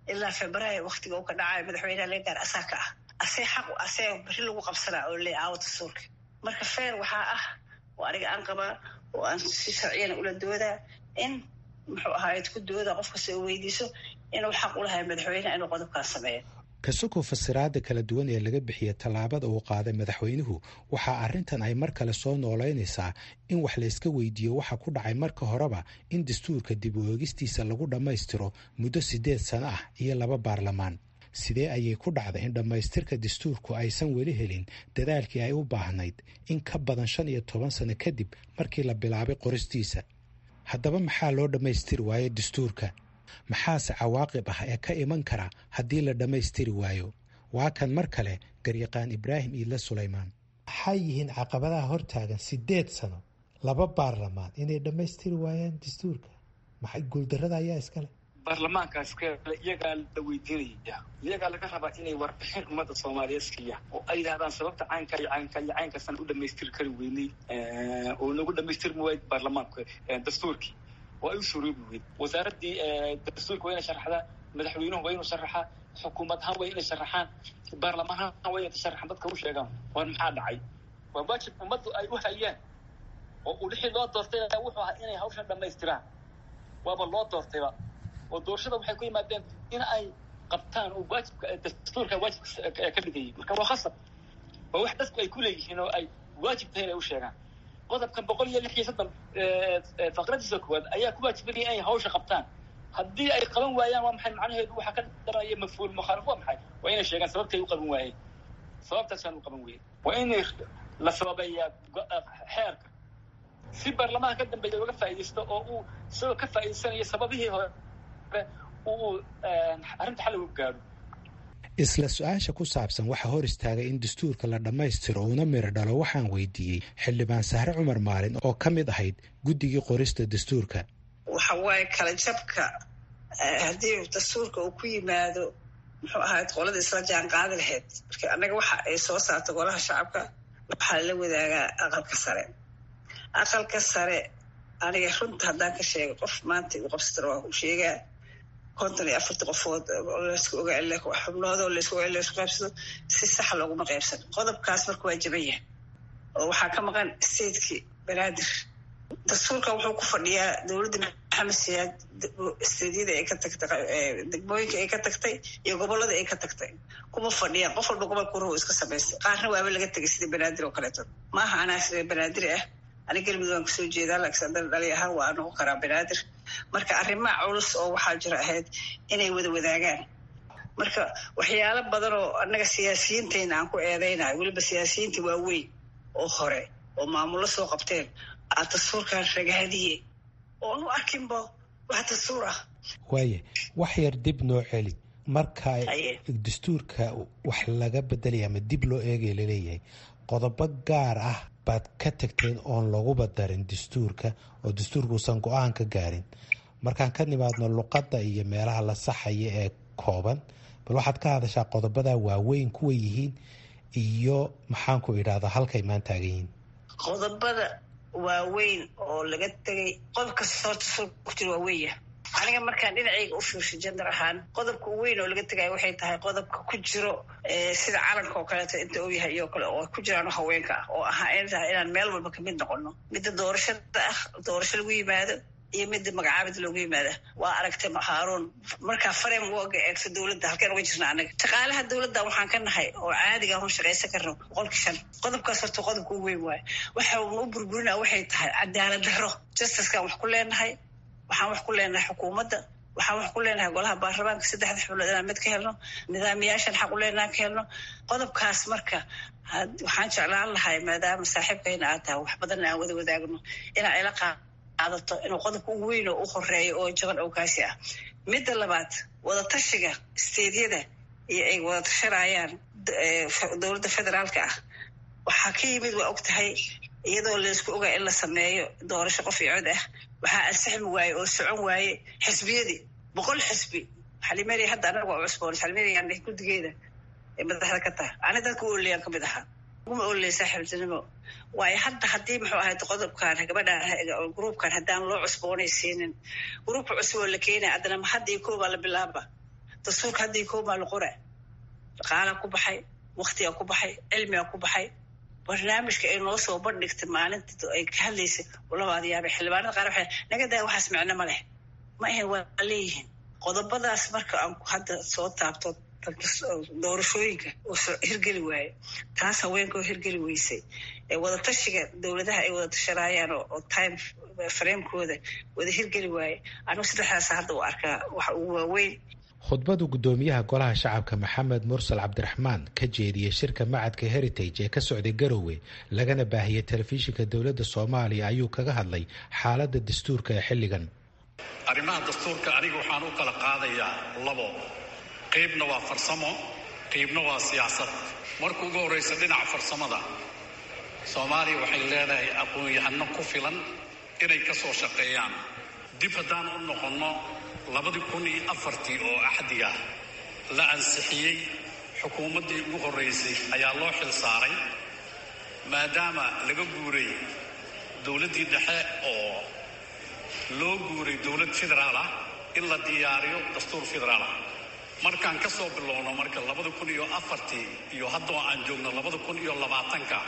ilaa februaayo waktiga uu ka dhacayo madaxweynaha laga gaara asaa ka ah asee xaq asee beri lagu qabsanaa oo le aawo dastuurka marka feer waxaa ah oo aniga aan qabaa oo aan si sharciyana ula doodaa in muxuu ahaayed ku dooda qof kasta oo weydiiso inuu xaq u lahay madaxweyneha inuu qodobkaan sameeyo kasoko fasiraada kala duwan ee laga bixiya tallaabada uu qaaday madaxweynuhu waxaa arrintan ay mar kale soo noolaynaysaa in wax layska weydiiyo waxa ku dhacay marka horeba in dastuurka dib u eegistiisa lagu dhammaystiro muddo siddeed sano ah iyo laba baarlamaan sidee ayay ku dhacday in dhammaystirka dastuurku aysan weli helin dadaalkii ay u baahnayd in ka badan shan iyo toban sano kadib markii la bilaabay qoristiisa haddaba maxaa loo dhammaystiri waayo dastuurka maxaase cawaaqib ah ee ka iman kara haddii la dhammaystiri waayo waa kan mar kale garyaqaan ibraahim iidle sulaymaan maxay yihiin caqabadaha hortaagan siddeed sano laba baarlamaan inay dhammaystiri waayaan dastuurka maxay guuldarrada ayaa iskale baarlamaankaas kale iyagaa la weydiinaya iyagaa laga rabaa inay warbixin ummadda soomaaliyeed siiya oo ay yidhahdaan sababta caynka iyo caynka iyo caynkaasaan u dhamaystiri kari weynay oo nagu dhamaystirmi waayay baarlamaanka dastuurkii oo ay u suroobi weyd wasaaraddii dastuurka waa inay sharaxdaa madaxweynuhu waa inuu sharaxaa xukuumad ahaan waa inay sharaxaan baarlamaan ahaan waa inay sharaxaan dadka u sheegaan war maxaa dhacay waa waajib ummaddu ay u hayaan oo uu lixii loo doortay wuxuu ahaa inay hawshan dhamaystiraan waaba loo doortayba oo doorashada waxay ku yimaadeen in ay qabtaan oo waajibka dastuurka waajibka ka dhigayay marka waa khasab waa wax dadku ay ku leeyihiin oo ay waajib tahay inay u sheegaan qodobkan boqol iyo lix iyo soddon faqradiisa koowaad ayaa ku waajibinaya inay hawsha qabtaan haddii ay qaban waayaan waa maxay macnaheedu waxaa ka daraya mafhuul mukhaalif waa maxay waa inay sheegaan sababtay u qaban waayeen sababtaasaan u qaban weyey waa inay la sababeeyaa xeerka si baarlamaanka ka dambeeya uga faa'iidaysto oo uu isagoo ka faa'iidaysanayo sababihii hore uu arrinta xal ugu gaadho isla su-aasha ku saabsan waxaa hor istaagay in dastuurka la dhammaystiro uuna miro dhalo waxaan weydiiyey xildhibaan sahre cumar maalin oo ka mid ahayd guddigii qorista dastuurka waxa waaye kala jabka haddii dastuurka uu ku yimaado muxuu ahayd qolada isla jaan qaadi lahayd marka annaga waxa ay soo saarta golaha shacabka waxaa la wadaagaa aqalka sare aqalka sare aniga runta haddaan ka sheego qof maanta igu qabsatana waa u sheegaa konton iyo afarta qofood laysku ogaa xubnoodoo laysku ogaa laysku qaybsado si saxa looguma qaybsan qodobkaas marka waa jaban yahay oo waxaa ka maqan statekii banaadir dastuurkan wuxuu ku fadhiyaa dowladda maxamed siyaad steedyada ay ka tagtay degmooyinka ay ka tagtay iyo gobolada ay ka tagtay kuma fadhiyaan qof walba gobolka ruhu iska samaystay qaarna waaba laga tegay sida banaadir oo kaleeto maaha anaa banaadiri ah ani galmudug aan kasoo jeedaa laakiin haddana dhali ahaan waa noqon karaa banaadir marka arrimaha culus oo waxaa jira ahayd inay wada wadaagaan marka waxyaalo badan oo annaga siyaasiyiintayna aan ku eedaynayo weliba siyaasiyiinta waaweyn oo hore oo maamullo soo qabteen aa dastuurkan ragaadiye oon u arkinba wax dastuur ah waaye wax yar dib noo celi marka dastuurka wax laga bedelaya ama dib loo eegaya laleeyahay qodobo gaar ah baad ka tagteen oon laguba darin dastuurka oo dastuurkuusan go-aan ka gaarin markaan ka nimaadno luqadda iyo meelaha la saxaya ee kooban bal waxaad ka hadashaa qodobada waaweyn kuwa yihiin iyo maxaanku idhahdaa halkay maan taagan yihiin qodobada waaweyn oo laga tegay qodob kasta horta dastuurka ku jira waa weya aniga markaan dhinacayga u fiirsho jender ahaan qodobka weyn oo laga tegaya waxay tahay qodobka ku jiro sida calanka oo kaleeto inta uu yahay iyo kale oo ku jiraan haweenka ah oo ahaa in tahay inaan meel walba kamid noqono midda doorashada ah doorasho lagu yimaado iyo midda magacaabid loogu yimaada waa aragtay haaruun markaa farem uga eegto dowladda halkeen uga jirna anaga shaqaalaha dowladda waxaan ka nahay oo caadiga hon shaqaysan karno boqolkii shan qodobkaas horta qodobka u weyn waayo waxa u burburina waxay tahay cadaalad daro justickaan wax ku leenahay waxaan wax ku leenahay xukuumadda waxaan wax ku leenahay golaha baarlamaanka saddexda xubnood inaan mid ka helno nidaamiyaashan xaq u leenahan ka helno qodobkaas marka waxaan jeclaan lahay maadaama saaxiibkayna aad tahay wax badanna aan wada wadaagno inaa ila qaadato inuu qodobka ugu weyn oo u horeeyo oo jaban oo kaasi ah midda labaad wadatashiga steedyada iyo ay wada tashanayaan dowladda federaalka ah waxaa ka yimid waa og tahay iyadoo laysku ogaa in la sameeyo doorasho qof iyo cod ah waxaa ansixmi waaye oo socon waaye xisbiyadii boqol xisbi xalimeri hadda anaga waa cusboon xalimerigan guddigeeda ee madaxda ka taha ani dadka u oleyaan kamid ahaa uma oley saaxiibtinimo waayo hadda haddii muxuu ahayd qodobkan gabadhan gruubkan haddaan loo cusboonaysiinin gruubka cusub oo la keenaya haddana ma hadda iyo koobaa la bilaaba dastuurka haddii koomaa la qoraa dhaqaalaa ku baxay waktigaa ku baxay cilmigaa ku baxay barnaamijka ay noo soo bandhigtay maalinta ay ka hadlaysay labaad yaabay xildhibaanada qaar waxay naga daa waxaas micno ma leh ma ahe waa leeyihiin qodobadaas marka aan hadda soo taabto doorashooyinka oo hirgeli waaye taas haweenka oo hirgeli weysay wadatashiga dowladaha ay wada tashanaayaan oo time framekooda wada hirgeli waaye anigu saddexdaas hadda u arkaa waxa ugu waaweyn khudbadu guddoomiyaha golaha shacabka maxamed mursal cabdiraxmaan ka jeediyey shirka macadka heritage ee ka socday garowe lagana baahiyey telefishinka dowladda soomaaliya ayuu kaga hadlay xaaladda dastuurka ee xilligan arrimaha dastuurka aniga waxaan u kala qaadayaa labo qaybna waa farsamo qaybna waa siyaasad marka ugu horraysa dhinaca farsamada soomaaliya waxay leedahay aqoon-yahano ku filan inay ka soo shaqeeyaan dib haddaan u noqonno labadii kun iyo afartii oo axdiga la ansixiyey xukuumaddii ugu horraysay ayaa loo xil saaray maadaama laga guuray dowladdii dhexe oo loo guuray dowlad federaal ah in la diyaariyo dastuur federaal ah markaan ka soo bilowno marka labada kun iyo afartii iyo haddoo aan joogno labada kun iyo labaatanka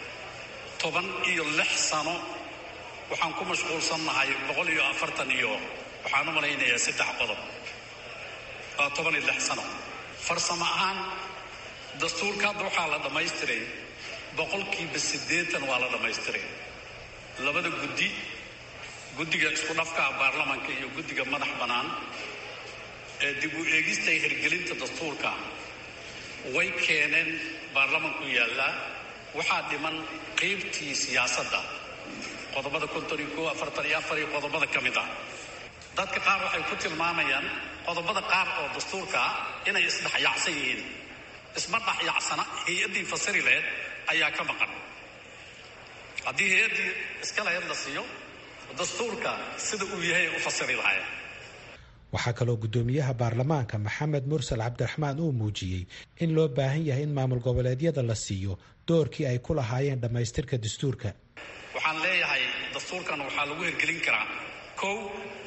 toban iyo lix sano waxaan ku mashquulsannahay boqol iyo afartan iyo waxaan u malaynayaa saddex qodob waa toban iyo lix sano farsamo ahaan dastuurka hadda waxaa la dhammaystiray boqolkiiba siddeetan waa la dhammaystiray labada guddi guddiga isku dhafkaa baarlamanka iyo guddiga madax bannaan ee dib u eegista hirgelinta dastuurka way keeneen baarlamanku yaallaa waxaa dhiman qaybtii siyaasadda qodobada konton iyo koo afartan iyo afar iyo qodobada ka mid ah dadka qaar waxay ku tilmaamayaan qodobada qaar oo dastuurka ah inay isdhexyaacsan yihiin isma dhexyaacsana hay-addii fasiri laheyd ayaa ka maqan haddii hay-addii iska laheyd la siiyo dastuurka sida uu yahay u fasiri lahayen waxaa kaloo guddoomiyaha baarlamaanka maxamed mursal cabdiraxmaan uu muujiyey in loo baahan yahay in maamul goboleedyada la siiyo doorkii ay ku lahaayeen dhammaystirka dastuurka waxaan leeyahay dastuurkan waxaa lagu hirgelin karaa kow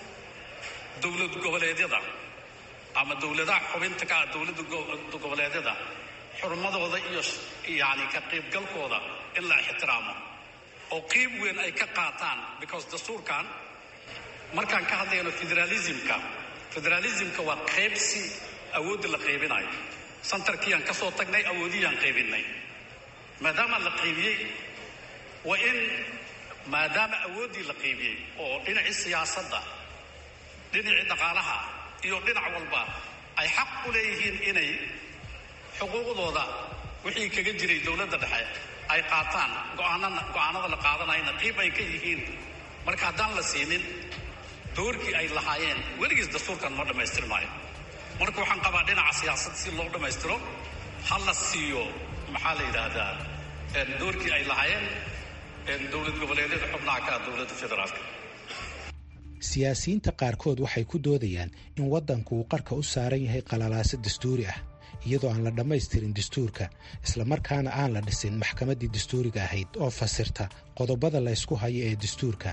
dowlad goboleedyada ama dowladaha xubinta ka ah dowladda goboleedyada xurmadooda iyo yani ka qaybgalkooda in la ixtiraamo oo qiib weyn ay ka qaataan because dastuurkan markaan ka hadlayno federalismka federalismka waa qaybsi awoodda la qaybinayo santarkiiaan ka soo tagnay awoodiyaan qaybinay maadaama la qaybiyey waa in maadaama awooddii la qaybiyey oo dhinacii siyaasadda dhinacii dhaqaalaha iyo dhinac walba ay xaq u leeyihiin inay xuquuqdooda wixii kaga jiray dowladda dhexe ay qaataan go'aanana go'aanada la qaadanayna qiib ay ka yihiin marka haddaan la siinin doorkii ay lahaayeen weligiis dastuurkan ma dhammaystir maayo marka waxaan qabaa dhinaca siyaasad si loo dhammaystiro ha la siiyo maxaa la yidhaahdaa doorkii ay lahaayeen dowlad goboleedyada xubnaha ka ah dowladda federaalka siyaasiyiinta qaarkood waxay ku doodayaan in waddanku uu qarka u saaran yahay qalalaaso dastuuri ah iyadoo aan la dhammaystirin dastuurka islamarkaana aan la dhisin maxkamaddii dastuuriga ahayd oo fasirta qodobada la ysku hayo ee dastuurka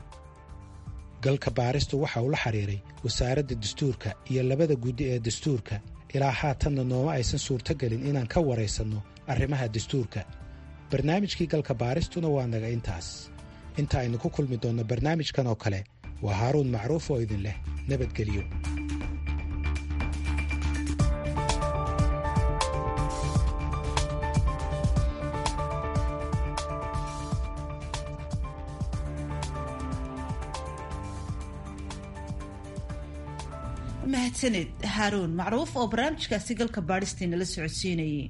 galka baaristu waxa uu la xidhiiray wasaaradda dastuurka iyo labada guddi ee dastuurka ilaa haatanna nooma aysan suurtogelin inaan ka waraysanno arrimaha dastuurka barnaamijkii galka baaristuna waa naga intaas inta aynu ku kulmi doonno barnaamijkan oo kale waa haaruun macruuf oo idin leh nabadgelyo mahadsaned haaruun macruuf oo barnaamijkaasi galka baadhistiina la socodsiinayay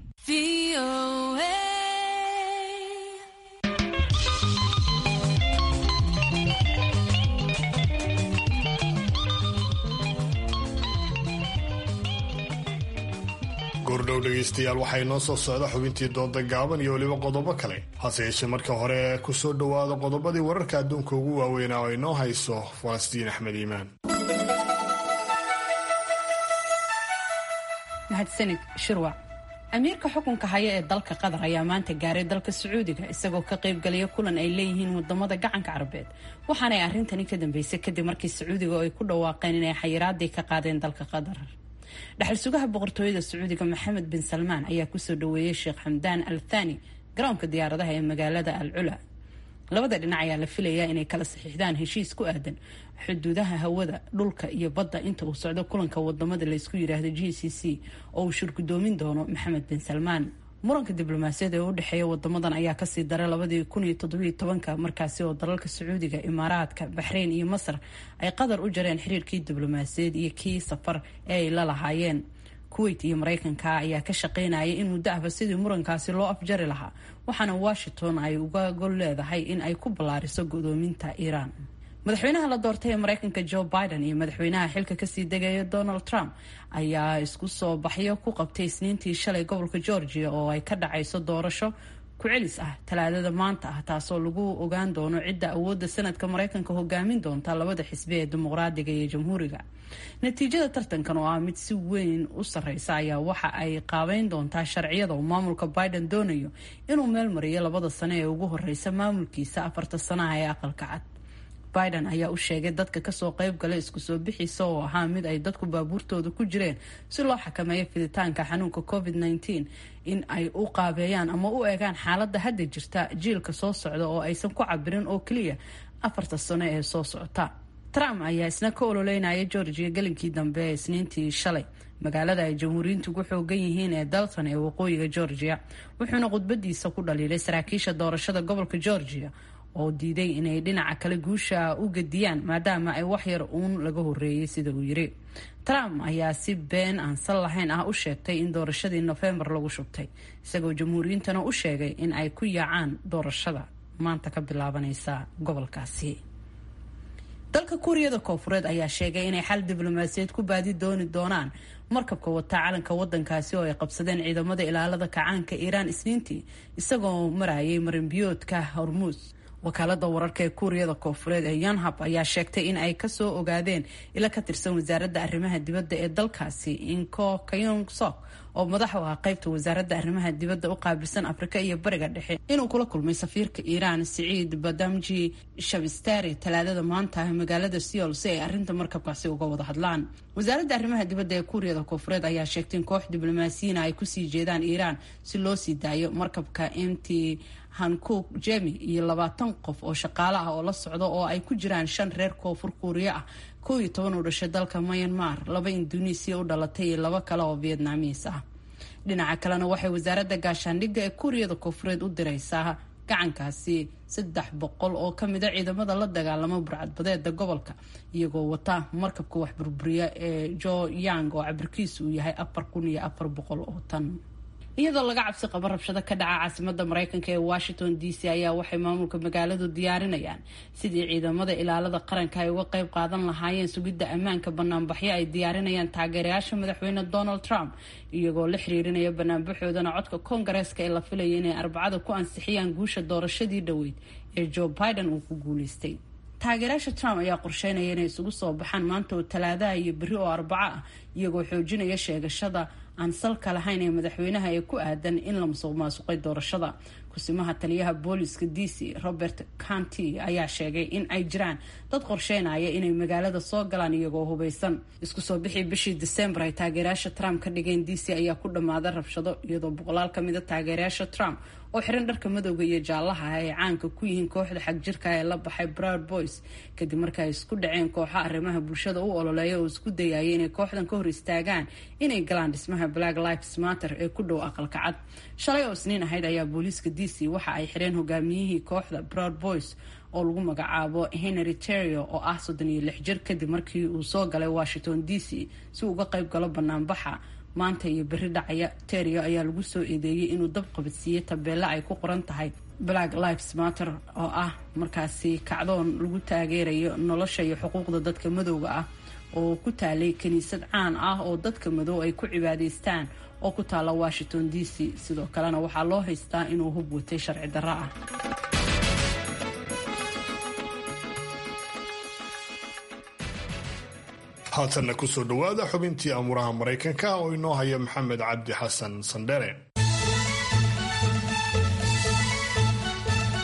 goordhow dhegaystayaal waxay noo soo socda xubintii dooda gaaban iyo weliba qodobo kale hase yeeshee marka hore ku soo dhowaada qodobadii wararka adduunka ugu waaweynaa oo inoo hayso falastiin axmed iimaan mahadsanid shirwac amiirka xukunka haya ee dalka qatar ayaa maanta gaaray dalka sacuudiga isagoo ka qaybgalaya kulan ay leeyihiin wadamada gacanka carabeed waxaanay arrintani ka dambeysay kadib markii sacuudiga ay ku dhawaaqeen inay xayiraadii ka qaadeen dalka qatar dhaxal sugaha boqortooyada sacuudiga maxamed bin salmaan ayaa kusoo dhaweeyey sheekh xamdaan al thani garoonka diyaaradaha ee magaalada al cula labada dhinac ayaa la filayaa inay kala saxiixdaan heshiis ku aadan xuduudaha hawada dhulka iyo badda inta uu socdo kulanka wadamada laysku yiraahdo g c c oo uu shirgudoomin doono maxamed bin salmaan muranka diblomaasiyada ee u dhexeeya wadamadan ayaa kasii daray labadii kun iyo toddobiyo tobanka markaasi oo dalalka sacuudiga imaaraadka baxreyn iyo masar ay qatar u jareen xiriirkii diblomaasiyaed iyo kii safar ee ay la lahaayeen kuwait iyo mareykanka ayaa ka shaqeynaya in muddo ahba sidii murankaasi loo afjari lahaa waxaana washington ay uga gol leedahay in ay ku ballaariso godoominta iiraan madaxweynaha la doortay ee mareykanka joe biden iyo madaxweynaha xilka kasii degaya donald trump ayaa isku soo baxyo ku qabtay isniintii shalay gobolka georgia oo ay ka dhacayso doorasho ku-celis ah talaadada maanta ah taasoo lagu ogaan doono cidda awoodda sanadka mareykanka hogaamin doonta labada xisbi ee dimuqraadiga iyo jamhuuriga natiijada tartankan oo ah mid si weyn u sareysa ayaa waxa ay qaabeyn doontaa sharciyada uu maamulka biden doonayo inuu meel mariyo labada sano ee ugu horeysa maamulkiisa afarta sanaha ee aqalka cad biden ayaa u sheegay dadka kasoo qeyb gala isku soo bixiisa oo ahaa mid ay dadku baabuurtooda ku jireen si loo xakameeyo fiditaanka xanuunka covid -19 in ay u qaabeeyaan ama u eegaan xaaladda hadda jirta jiilka soo socda oo aysan ku cabirin oo keliya afarta sano ee soo socota trump ayaa isna ka ololeynaya georgia gelinkii dambe ee isniintii shalay magaalada ay jamhuuriyiintu ugu xoogan yihiin ee dalton ee waqooyiga georgia wuxuuna khudbadiisa ku dhaliilay saraakiisha doorashada gobolka georgia oo diiday inay dhinaca kale guusha u gediyaan maadaama ay waxyar uun laga horeeyay sida uu yiri trump ayaa si been aan sal lahayn ah u sheegtay in doorashadii nofembar lagu shubtay isagoo jamhuuriyiintana u sheegay in ay ku yaacaan doorashada maanta ka bilaabanaysa gobolkaasi dalka kuuriyada koofureed ayaa sheegay inay xal diblomaasiyeed ku baadi dooni doonaan markabka wataa calanka wadankaasi oo ay qabsadeen ciidamada ilaalada kacaanka iiraan isniintii isagoo marayay marinbiyoodka hormuus wakaalada wararka ee kuuriyada koofureed ee yonhab ayaa sheegtay in ay kasoo ogaadeen ila ka tirsan wasaaradda arrimaha dibadda ee dalkaasi inko kayong sok oo madax u ah qaybta wasaaradda arrimaha dibadda u qaabilsan afrika iyo bariga dhexe inuu kula kulmay safiirka iiraan siciid badamji shabistari talaadada maanta magaalada seol si ay arinta markabkaasi uga wada hadlaan wasaaradda arrimaha dibadda ee kuuriyada koofureed ayaa sheegtay in koox diblomaasiyiina ay kusii jeedaan iiraan si loo sii daayo markabka mt hankook jemi iyo labaatan qof oo shaqaale ah oo la socda oo ay ku jiraan shan reer koonfur kuuriya ah kow iyo toban u dhashay dalka myanmar laba induneisiya u dhalatay iyo laba kale oo vietnamiis ah dhinaca kalena waxay wasaaradda gaashaandhigga ee kuuriyada koonfureed u diraysaa gacankaasi saddex boqol oo kamid a ciidamada la dagaalama burcadbadeeda gobolka iyagoo wata markabka wax burburiya ee jo yang oo cabirkiisu uu yahay afar kun iyo afar boqol oo tan iyadoo laga cabsi qabo rabshado ka dhaca caasimada mareykanka ee washington d c ayaa waxay maamulka magaaladu diyaarinayaan sidii ciidamada ilaalada qaranka ay uga qeyb qaadan lahaayeen sugidda ammaanka banaanbaxyo ay diyaarinayaan taageerayaasha madaxweyne donald trump iyagoo la xiriirinaya banaanbaxoodana codka koongareeska ee la filaya inay arbacada ku ansixiyaan guusha doorashadii dhoweyd ee joe biden uu ku guuleystay taageerayaasha trump ayaa qorsheynaya inay isugu soo baxaan maanta oo talaadaha iyo berri oo arbaco ah iyagoo xoojinaya sheegashada aan salka lahayn ee madaxweynaha ee ku aadan in la musuq maasuqay doorashada kusimaha taliyaha booliska d c robert canty ayaa sheegay in ay jiraan dad qorsheynaya inay magaalada soo galaan iyagoo hubeysan isku soo bixii bishii december ay taageerayaasha trump ka dhigeen d c ayaa ku dhammaaday rabshado iyadoo boqolaal ka mida taageerayaasha trump oo xiran dharka madowga iyo jaallaha ay caanka ku yihiin kooxda xagjirka ee la baxay broud boys kadib marka ay isku dhaceen kooxo arrimaha bulshada u ololeeya oo isku dayaya inay kooxdan ka hor istaagaan inay galaan dhismaha black lives matter ee ku dhow aqalka cad shalay oo isniin ahayd ayaa booliiska d c waxa ay xireen hogaamiyihii kooxda broud boys oo lagu magacaabo henry terrio oo ah soddon iyo lix jir kadib markii uu soo galay washington d c si uu uga qayb galo banaanbaxa maanta iyo berri dhacaya terio ayaa lagu soo eedeeyey inuu dab qabadsiiyey tabeelle ay ku qoran tahay black lives matter oo ah markaasi kacdoon lagu taageerayo nolosha iyo xuquuqda dadka madowga ah oo ku taalay kiniisad caan ah oo dadka madow ay ku cibaadaystaan oo ku taala washington d c sidoo kalena waxaa loo haystaa inuu hub watay sharci darro ah haatanna kusoo dhowaada xubintii amuuraha maraykanka oo inoo haya maxamed cabdi xasan sandhere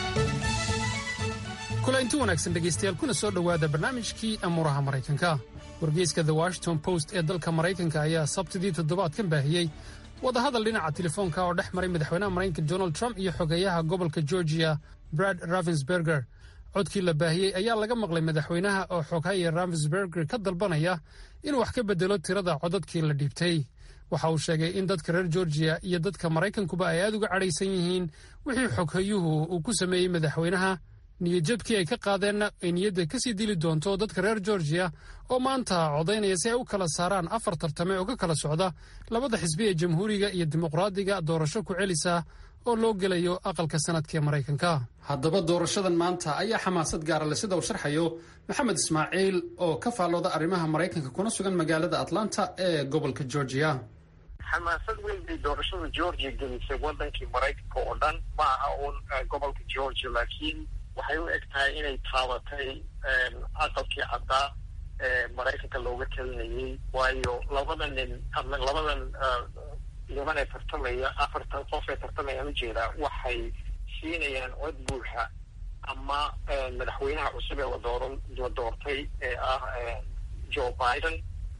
kula inti wanaagsan dhegaystayaal kuna soo dhowaada barnaamijkii amuuraha maraykanka wargeyska the washington post ee dalka maraykanka ayaa sabtidii toddobaadkan baahiyey wadahadal dhinaca telefoonka oo dhex maray madaxweynaha maraykanka donald trump iyo xogeeyaha gobolka georgia brad ravensberger codkii la baahiyey ayaa laga maqlay madaxweynaha oo xoghaya ravensberger ka dalbanaya inuu wax ka bedelo tirada codadkii la dhiibtay waxa uu sheegay in dadka reer georgiya iyo dadka maraykankuba ay aad uga cadhaysan yihiin wixii xoghayuhu uu ku sameeyey madaxweynaha niyadjabkii ay ka qaadeenna ay niyadda ka sii dili doonto dadka reer georgiya oo maanta codaynaya si ay u kala saaraan afar tartame oo ka kala socda labada xisbi ee jamhuuriga iyo dimuqraadiga doorasho ku celisa oo loo gelayo aqalka sanadka ee maraykanka haddaba doorashadan maanta ayaa xamaasad gaara le sida uu sharxayo maxamed ismaaciil oo ka faallooda arrimaha maraykanka kuna sugan magaalada atlanta ee gobolka georgiya xamaasad weyn bay doorashada georgia gelisay wadankii maraykanka oo dhan ma aha uun gobolka georgia laakiin waxay u eg tahay inay taabatay aqalkii caddaa ee maraykanka looga talinayay waayo labada nin labadan niman ee tartamaya afartan qof ee tartamayaan ujeedaa waxay siinayaan cod buuxa ama madaxweynaha cusub ee ladooran la doortay ee ah joe biden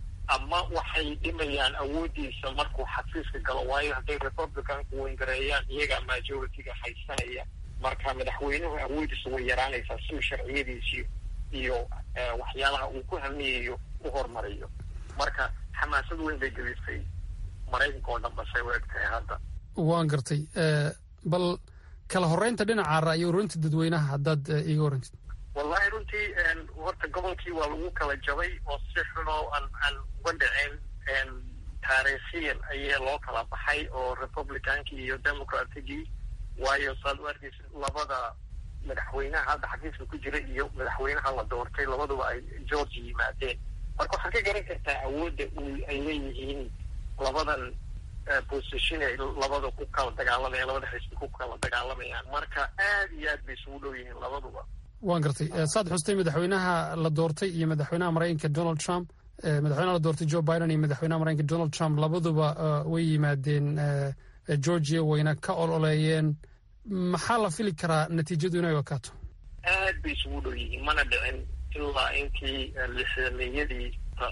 ama waxay dhimayaan awooddiisa markuu xafiiska galo waayo hadday republicanku wengareeyaan iyagaa majority-ga haysanaya marka madaxweynuhu awoodiisa way yaraanaysaa si uu sharciyadiisii iyo waxyaalaha uu ku hamiyayo u hormariyo marka xamaasad weyn bay gelisay maraykanka oo dhan basay u egtahay hadda waan gartay bal kala horeynta dhinaca ra'yi ururinta dadweynaha haddaad iiga warantid wallahi runtii horta gobolkii waa lagu kala jabay oo si xunoo aan aan uga dhicin taariikhiyan ayaa loo kala baxay oo republicankii iyo democratigii waayo saad u arkaysa labada madaxweynaha hadda xafiiska ku jira iyo madaxweynaha la doortay labaduba ay georgia yimaadeen marka waxaad ka garan kartaa awoodda ay leeyihiin labadan position ay labada ku kala dagaalamayaan labada xisbi ku kala dagaalamayaan marka aad iyo aad bay isugu dhow yihiin labaduba waan gartay saad xustay madaxweynaha la doortay iyo madaxweynaha maraykanka donald trump madaxweynaha la doortay joe biden iyo madaxweynaha maraykanka donald trump labaduba way yimaadeen georgia wayna ka ololeeyeen maxaa la fili karaa natiijadu inay wakaato aad bay isugu dhow yihiin mana dhicin ilaa intii lixdameeyadii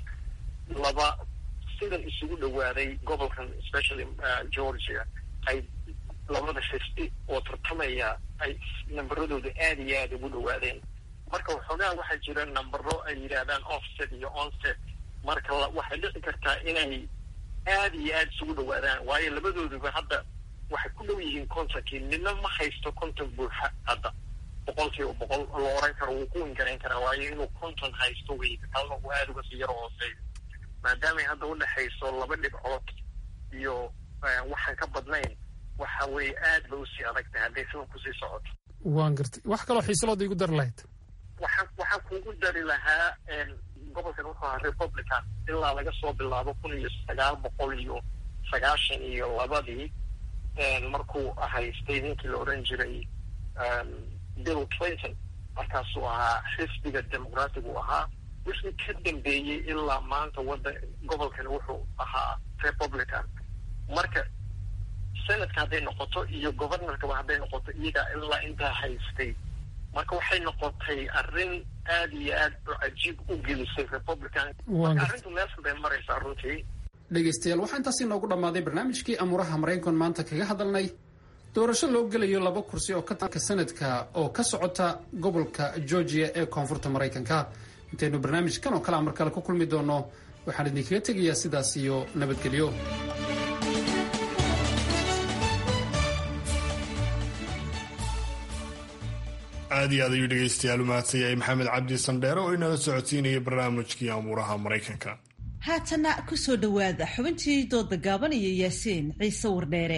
laba sidan isugu dhowaaday gobolkan especially georgia ay labada xisbi oo tartamaya ay namberadooda aada iyo aada ugu dhowaadeen marka waxoogaa waxaa jira nambero ay yidhaahdaan offset iyo onset marka waxay dhici kartaa inay aada iyo aada isugu dhowaadaan waayo labadooduba hadda waxay ku dhow yihiin kontonkii midna ma haysto konton buuxa hadda boqol kiiba boqol la oran karo wuu ku wingarayn karaa waayo inuu konton haysto wey kalna uu aada uga sii yaro hooseeyo maadaamay hadda udhexayso laba dhibcood iyo waxaan ka badnayn waxa weeye aad ba usii adag tahay hadday sidan kusii socoto waan gartay wax kaloo xiisalooda igu dari lahayd waxaan waxaan kugu dari lahaa gobolkan wuxuu ahaa republican ilaa laga soo bilaabo kun iyo sagaal boqol iyo sagaashan iyo labadii markuu haystay ninkii la odhan jiray bill clinton markaasuu ahaa xisbiga demoqratic uu ahaa wixii ka dambeeyey ilaa maanta wada gobolkan wuxuu ahaa republican marka senadka hadday noqoto iyo governorkaba hadday noqoto iyagaa ilaa intaa haystay marka waxay noqotay arrin aad iyo aad cajiib u gelisay republican marka arrintu meeshan bay maraysaa runtii dhegaystayaal waxaa intaas inoogu dhammaaday barnaamijkii amuuraha maraykan maanta kaga hadalnay doorasho loo gelayo laba kursi oo ka tanka sanadka oo ka socota gobolka georgia ee koonfurta maraykanka intaynu barnaamijkan oo kale a mar kale ku kulmi doono waxaan idinkaga tegayaa sidaas iyo nabadgelyo aad iyo aad ayuu dhegaystayaal u mahadsan yahay maxamed cabdi sandheere oo inala socodsiinaya barnaamijkii amuuraha maraykanka haatana ku soo dhowaada xubintii dooda gaaban iyo yaasiin ciise wardheere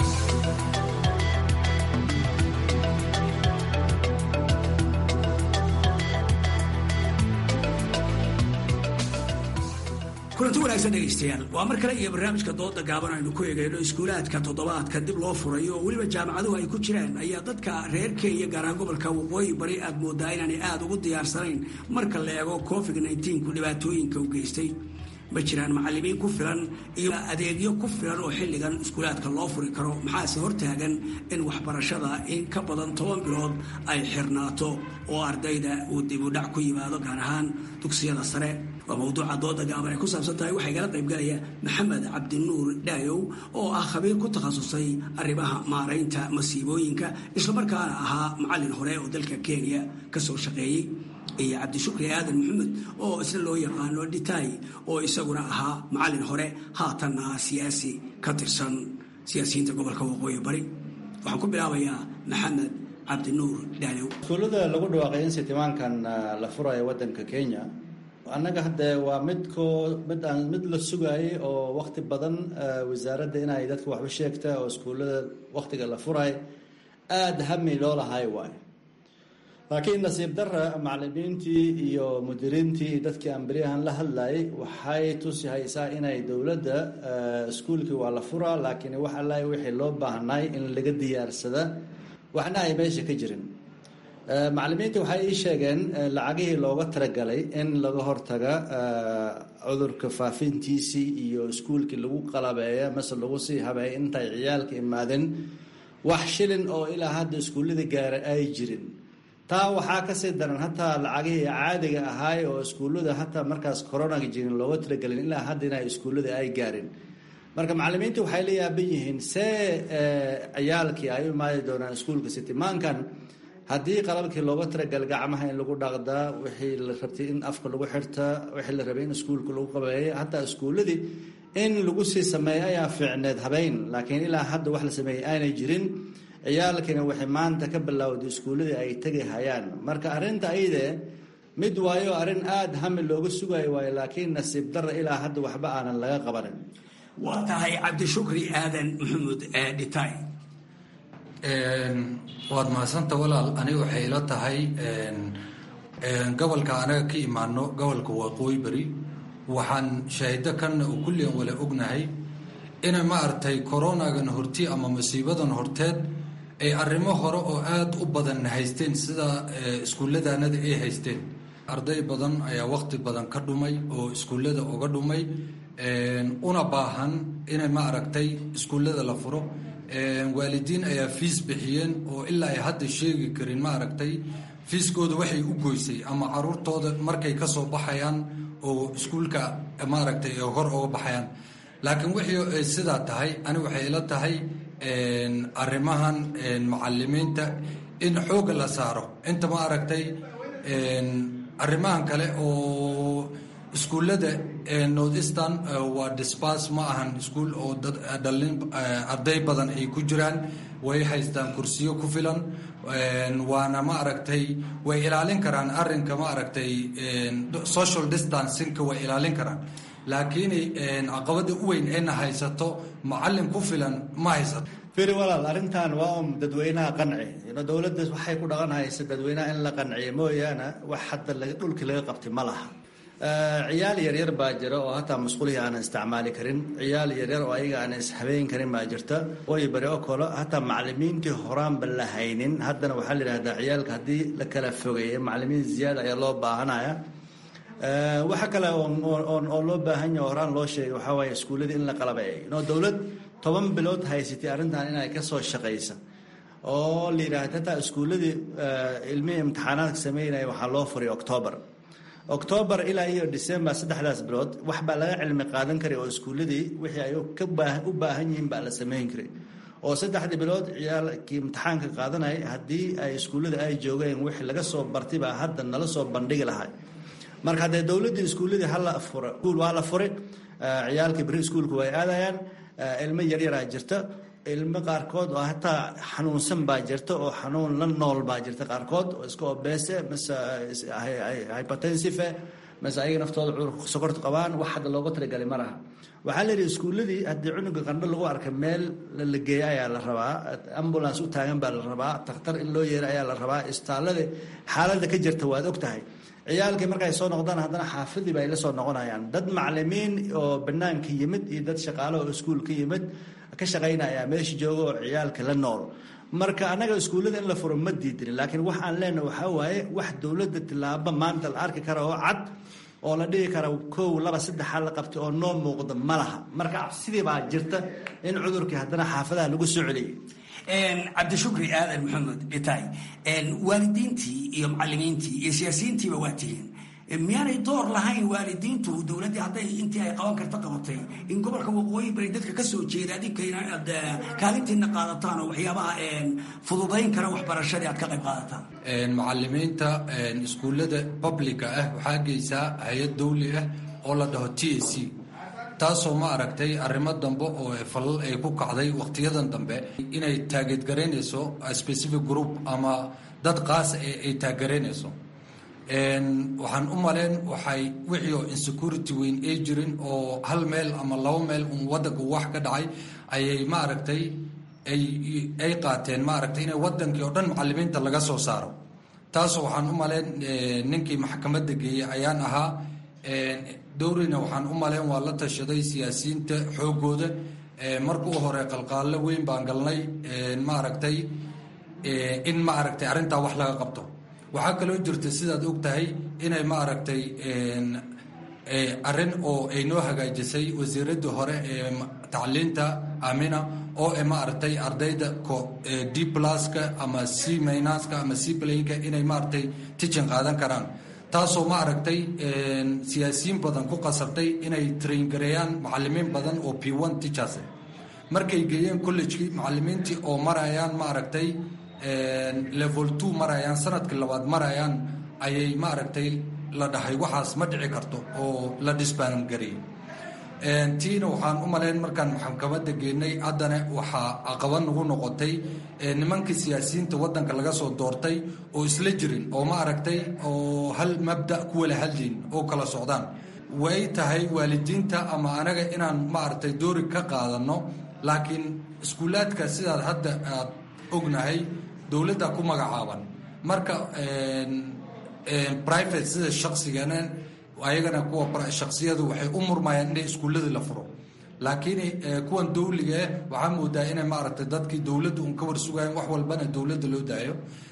kulanti wanaagsan dhegaystayaal waa mar kale iyo barnaamijka dooda gaaban aynu ku eegayno iskuulaadka toddobaadka dib loo furayo oo weliba jaamacaduhu ay ku jiraan ayaa dadka reer kenya gaaraan gobolka waqooyi bari aad moodaa inaanay aada ugu diyaarsanayn marka la eego covid ku dhibaatooyinka u geystay ma jiraan macalimiin ku filan iyo adeegyo ku filan oo xilligan iskuulaadka loo furi karo maxaase hortaagan in waxbarashada in ka badan toban bilood ay xirnaato oo ardayda uu dibudhac ku yimaado gaar ahaan dugsiyada sare waa mawduuca dooda gaaban ay ku saabsan tahay waxaa igala qaybgalaya maxamed cabdinuur dhaayow oo ah khabiir ku takhasusay arrimaha maaraynta masiibooyinka islamarkaana ahaa macallin hore oo dalka kenya ka soo shaqeeyey iyo cabdishukri aadan maxamed oo isna loo yaqaano dhitaay oo isaguna ahaa macallin hore haatanna ah siyaasi ka tirsan siyaasiyiinta gobolka waqooyi bari waxaan ku bilaabayaa maxamed cabdinuur dhaayow iskuullada lagu dhawaaqay in sitimaankan la furayo waddanka kenya annaga hadde waa midkoo mid aan mid la sugaayay oo wakti badan wasaaradda inay dadka waxba sheegta oo iskuullada waktiga la furay aada hami loo lahay waayo laakiin nasiib dara macalimiintii iyo mudiriintii iyo dadkii aan beryahan la hadlayay waxay tusi haysaa inay dowladda iskuulkii waa la furaa laakiin wax alla wixii loo baahnay in laga diyaarsada waxna ay meesha ka jirin macalimiinta waxay ii sheegeen lacagihii looga talagalay in laga hortaga cudurka faafintiisii iyo iskuulkii lagu qalabeeya mase lagu sii habeeya intay ciyaalka imaadeen wax shilin oo ilaa hadda iskuullada gaara ay jirin taa waxaa kasii daran hataa lacagihii caadiga ahaay oo iskuullada hataa markaas coronaga jirin looga talagelin ilaa hadda inay iskuullada ay gaarin marka macalimiinta waxay la yaaban yihiin see ciyaalkii ay u imaadi doonaan iskuulka sitimaankan haddii qalabkii looga talagalay gacmaha in lagu dhaqdaa wixii la rabtay in afka lagu xirtaa wixii la rabay in iskuulka lagu qabeeya hataa iskuulladii in lagu sii sameeya ayaa fiicneed habeyn laakiin ilaa hadda wax la sameeyey aanay jirin ciyaalkiina waxay maanta ka bilowday iskuulladii ay tegi hayaan marka arrinta ayde mid waayo arrin aada hami looga sugayo waayo laakiin nasiib darra ilaa hadda waxba aanan laga qabanin waa tahay cabdishukri aadan maxamuud dhitaay waad mahadsanta walaal aniga waxay ila tahay gobolka anaga ka imaano gobolka waqooyi beri waxaan shaahido kanna oo kulligan wala ognahay inay ma aragtay coronagan horti ama masiibadan horteed ay arrimo hore oo aada u badan haysteen sida iskuulladaanada ay haysteen arday badan ayaa waqti badan ka dhumay oo iskuullada uga dhumay una baahan inay ma aragtay iskuullada la furo waalidiin ayaa fiis bixiyeen oo ilaa ay hadda sheegi karin ma aragtay fiiskooda waxay u goysay ama caruurtooda markay ka soo baxayaan oo iskuulka maaragtay ay hor uga baxayaan laakiin wixii ay sidaa tahay ani waxay ila tahay arrimahan macalimiinta in xooga la saaro inta ma aragtay arrimahan kale oo iskuullada north eastern waa disbas ma ahan iskuul oo dhalin arday badan ay ku jiraan way haystaan kursiyo ku filan waana ma aragtay way ilaalin karaan arrinka ma aragtay social distancingka way ilaalin karaan laakiin caqabada u weyn ayna haysato macalin ku filan ma haysato firi walaal arrintan waa un dadweynaha qanci dowladda waxay ku dhaqan haysa dadweynaha in la qanciyo mooyaane wax hadda dhulkii laga qabtay ma laha ciyaal yaryar baa jira oo hataa masquulihii aanan isticmaali karin ciyaal yaryar oo ayaga aanan ishabeyn karin baa jirta way bari oo kale hataa macalimiintii horaanba la haynin haddana waxaa la yidhahdaa ciyaalka haddii la kala fogeeya macalimiin ziyaada ayaa loo baahanaya waxa kale oo loo baahan yaha horaan loo sheegay waxaa waaye iskuulladii in la qalabeeyo no dowlad toban bilood haysatay arrintan inay ka soo shaqaysa oo la yidhaahda hataa iskuulladii ilmihii imtixaanaadka sameynaya waxaa loo furay octoobar octoobar ilaa iyo december saddexdaas bilood wax baa laga cilmi qaadan karay oo iskuulladii wixii ay u baahan yihiin baa la sameyn karay oo saddexdii bilood ciyaalkii imtixaanka qaadanaya haddii ay iskuullada ay joogeen wixii laga soo bartay baa hadda nala soo bandhigi lahay marka haddee dowladdii iskuulladii hala fura iskuul waa la furay ciyaalkii beri iskuulka way aadayaan ilmo yaryaraa jirta ilmo qaarkood oo hataa xanuunsan baa jirta oo xanuun la nool baa jirta qaarkood oo iska obeese mase hypertensive mase ayaga naftooda cudurka sokorta qabaan wax hadda looga talagalay ma laha waxaa la yidhi iskuulladii haddii cunuga qandho lagu arkay meel la geeya ayaa la rabaa ambulance u taagan baa la rabaa takhtar in loo yeera ayaa la rabaa istaalada xaaladda ka jirta waad og tahay ciyaalkii markay soo noqdaan haddana xaafadii ba ay la soo noqonayaan dad macalimiin oo banaanka yimid iyo dad shaqaale oo iskuul ka yimid ka shaqaynaya meesha jooga oo ciyaalka la nool marka annaga iskuullada in la furo ma diidin laakiin wax aan leenahay waxaa waaye wax dowladda tilaabo maanta la arki kara oo cad oo la dhihi kara kow laba saddexa la qabtay oo noo muuqda ma laha marka cabsidii baa jirta in cudurkii haddana xaafadaha lagu soo celiyay cabdishukri aadan maxamed dhitaay waalidiintii iyo macalimiintii iyo siyaasiyiintiiba waa tihiin miyaanay door lahayn waalidiintu dowladdii hadday intii ay qaban karta qabatay in gobolka waqooyi bari dadka ka soo jeeda adinkayna aad kaalintiina qaadataan oo waxyaabaha fududayn kara waxbarashadii aad ka qayb qaadataan macalimiinta iskuullada publica ah waxaa geysaa hay-ad dawli ah oo la dhaho t a c taasoo ma aragtay arrimo dambe oo falal ay ku kacday wakhtiyadan dambe inay taageedgaraynayso specific group ama dad qaas ay taageeraynayso waxaan u maleen waxay wixii oo insecurity weyn ay jirin oo hal meel ama laba meel un waddanka wax ka dhacay ayay ma aragtay ay qaateen ma aragtay inay waddankii oo dhan macalimiinta laga soo saaro taasoo waxaan u maleen ninkii maxkamadda geeyey ayaan ahaa dowrina waxaan u maleen waa la tashaday siyaasiyiinta xoogooda marka u hore qalqaallo weyn baan galnay ma aragtay in ma aragtay arrintaa wax laga qabto waxaa kaloo jirta sidaad og tahay inay ma aragtay arrin oo ay noo hagaajisay wasiiradii hore ee tacliinta amina oo ma aragtay ardayda d pluska ama c minaska ama c playnka inay maaragtay tichin qaadan karaan taasoo ma aragtay siyaasiyiin badan ku qasabtay inay traingareeyaan macalimiin badan oo p one teachers markay geeyeen collegekii macalimiintii oo marayaan ma aragtay level two marayaan sanadkii labaad marayaan ayay ma aragtay la dhahay waxaas ma dhici karto oo la disbaangariyey tiina waxaan u malayn markaan maxkamadda geenay haddana waxaa aqaba nagu noqotay nimankii siyaasiyiinta waddanka laga soo doortay oo isla jirin oo ma aragtay oo hal mabda ku wala hadlayn oo kala socdaan way tahay waalidiinta ama anaga inaan ma aragtay doori ka qaadano laakiin iskuulaadka sidaad hadda aad ognahay dowladda ku magacaaban marka private sida shaqsigana ayagana kuwa shaksiyadu waxay u murmayaan inay iskuulladii la furo laakiin kuwan dawliga waxaa moodaa inay maaragtay dadkii dowladda un ka warsugayan wax walbana dowladda loo daayo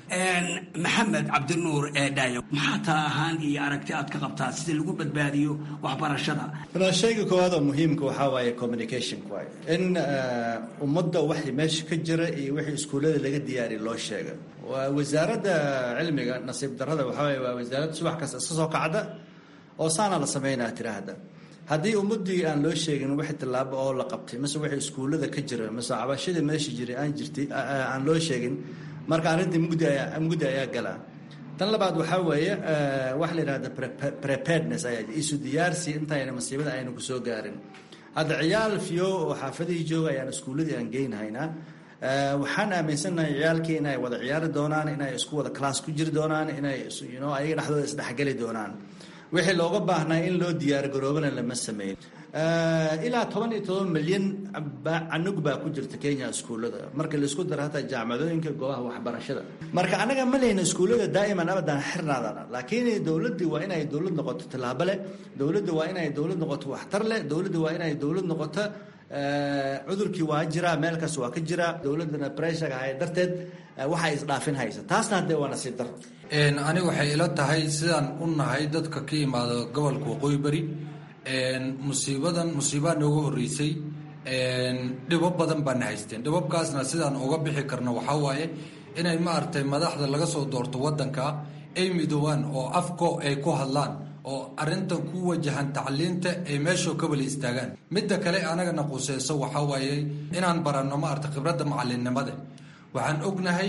maxamed cabdinuur dhaayo maxaa tala ahaan iyo aragti aad ka qabtaa sida lagu badbaadiyo waxbarashada shayga koowaad oo muhiimka waxaa waaye communication waaye in ummadda waxay meesha ka jira iyo wixii iskuullada laga diyaariya loo sheega waa wasaaradda cilmiga nasiib darrada waxaa waaye waa wasaaradda subax kasta iska soo kacda oo saana la sameynaa tiraahda haddii ummadii aan loo sheegin wixii tallaabo oo la qabtay mise wixii iskuullada ka jira mise cabashadii meesha jiray aan jirtay aan loo sheegin marka arrintii mugdi ayaa mugdi ayaa galaa tan labaad waxaa weeye waxa la yidhahda preparedness ayaa isu diyaarsi intayna masiibada ayna ku soo gaarin hadda ciyaal fiyo oo xaafadihii jooga ayaan iskuulladii aan geynhaynaa waxaan aaminsanahay ciyaalkii inay wada ciyaari doonaan inay isku wada class ku jiri doonaan inay you ayaga dhexdooda isdhexgeli doonaan wixii looga baahnaa in loo diyaargaroobana lama sameyn ilaa toban iyo toban milyan canug baa ku jirta kenya iskuullada marka laisku daro hataa jaamacadooyinka goobaha waxbarashada marka annaga ma lehna iskuullada daa'iman abadan xirnaadana laakiin dowladdii waa inay dowlad noqoto tallaabo leh dowladda waa inay dowlad noqoto waxtar leh dowladda waa inay dowlad noqoto cudurkii waa jiraa meel kas waa ka jiraa dowladdana breshaga hay darteed waxay isdhaafin haysa taasna haddee waa nasiib daro aniga waxay ila tahay sidaan u nahay dadka ka imaada gobolka waqooyi bari musiibadan musiibaa nooga horeysay dhibo badan baana haysteen dhibabkaasna sidaan uga bixi karno waxaa waaye inay maaragtay madaxda laga soo doorto waddanka ay midoobaan oo afko ay ku hadlaan oo arrintan ku wajahan tacliinta ay meeshoo ka wala istaagaan midda kale anagana quseyso waxaa waaye inaan baranno maaragtay khibradda macallinnimada waxaan ognahay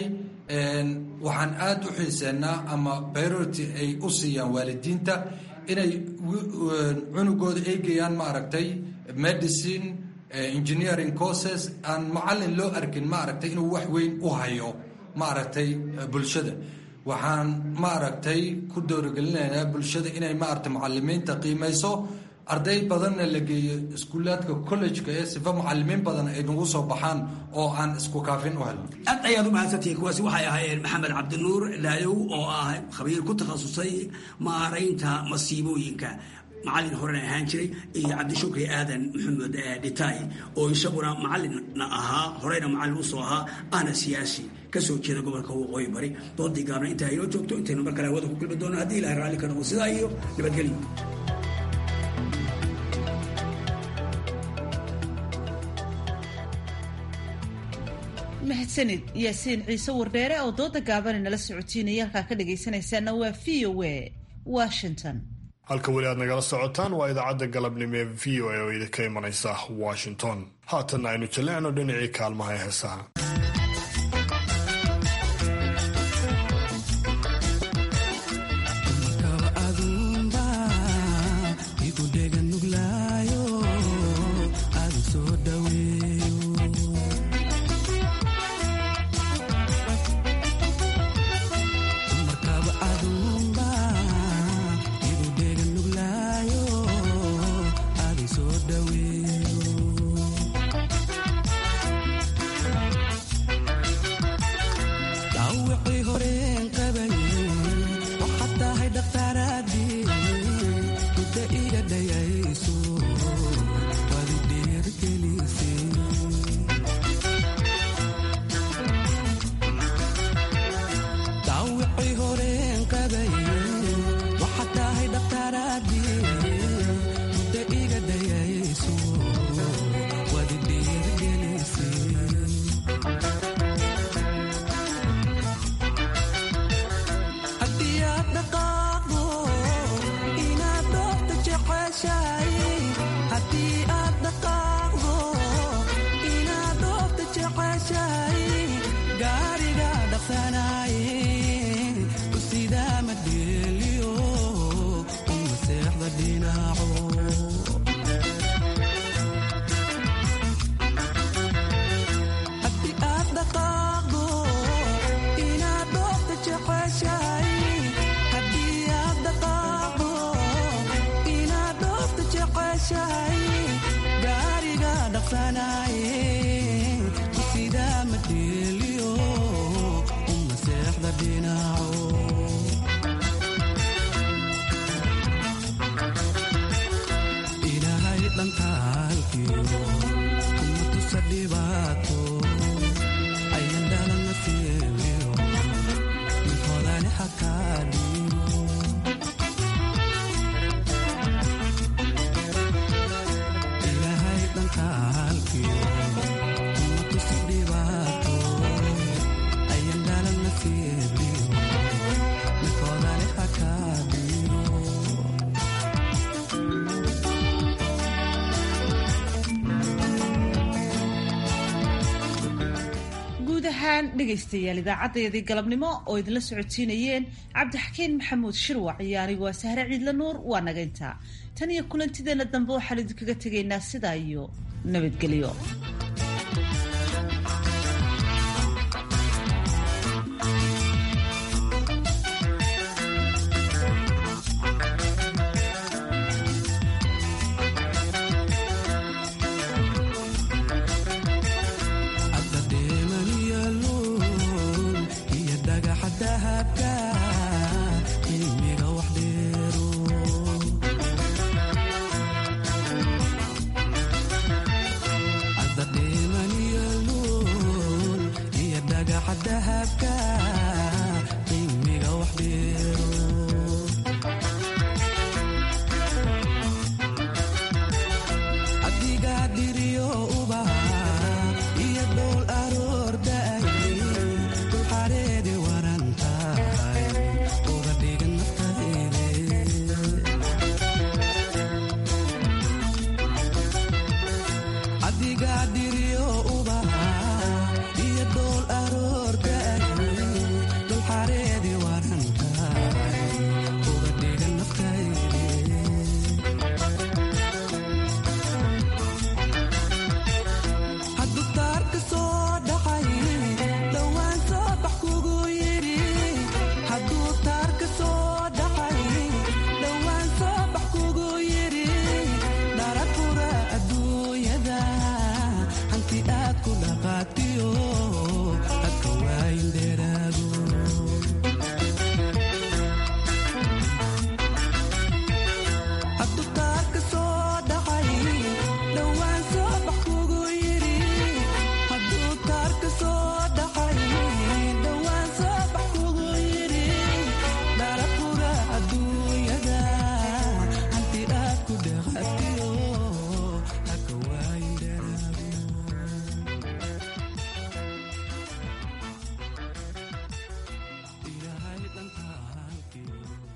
waxaan aada u xiiseennaa ama priority ay u siiyaan waalidiinta inay cunugooda ay geeyaan maaragtay medicine engineering courses aan macallin loo arkin maaragtay inuu wax weyn u hayo maaragtay bulshada waxaan maaragtay ku doorigelinaynaa bulshada inay maaragtay macalimiinta qiimayso arday badanna la geeyo iskuulaadka collejka ee sifa macalimiin badan ay nagu soo baxaan oo aan isku kaafin u helno aad ayaad u mahadsantihiin kuwaasi waxay ahaayeen maxamed cabdinuur laayow oo ah khabiir ku takhasusay maaraynta masiibooyinka macallin horena ahaan jiray iyo cabdishukri aadan maxamed dhitaay oo isaguna macallinna ahaa horeyna macallin usoo ahaa ahna siyaasi kasoo jeeda gobolka waqooyi bari doodii gaabna intaa inoo joogto intaynu mar kale hawada ku kulmi doono haddii ilahay raalli ka noqo sidaa iyo nabadgelyo mahadsanid yaasiin ciise wardheere oo dooda gaabani nala socotiinaya halkaa ka dhagaysanaysaana waa v o a washington halka weli aad nagala socotaan waa idaacadda galabnimo ee v o a oo idinka imanaysa washington haatanna aynu jallecno dhinacii kaalmaha ee heesaha dhegaystayaal idaacadeedii galabnimo oo idinla socotiinayeen cabdixakiin maxamuud shirwac iyo anigoo sahre ciidla nuur waa naga intaa tan iyo kulantideena dambe waxaan idinkaga tegaynaa sidaa iyo nabadgelyo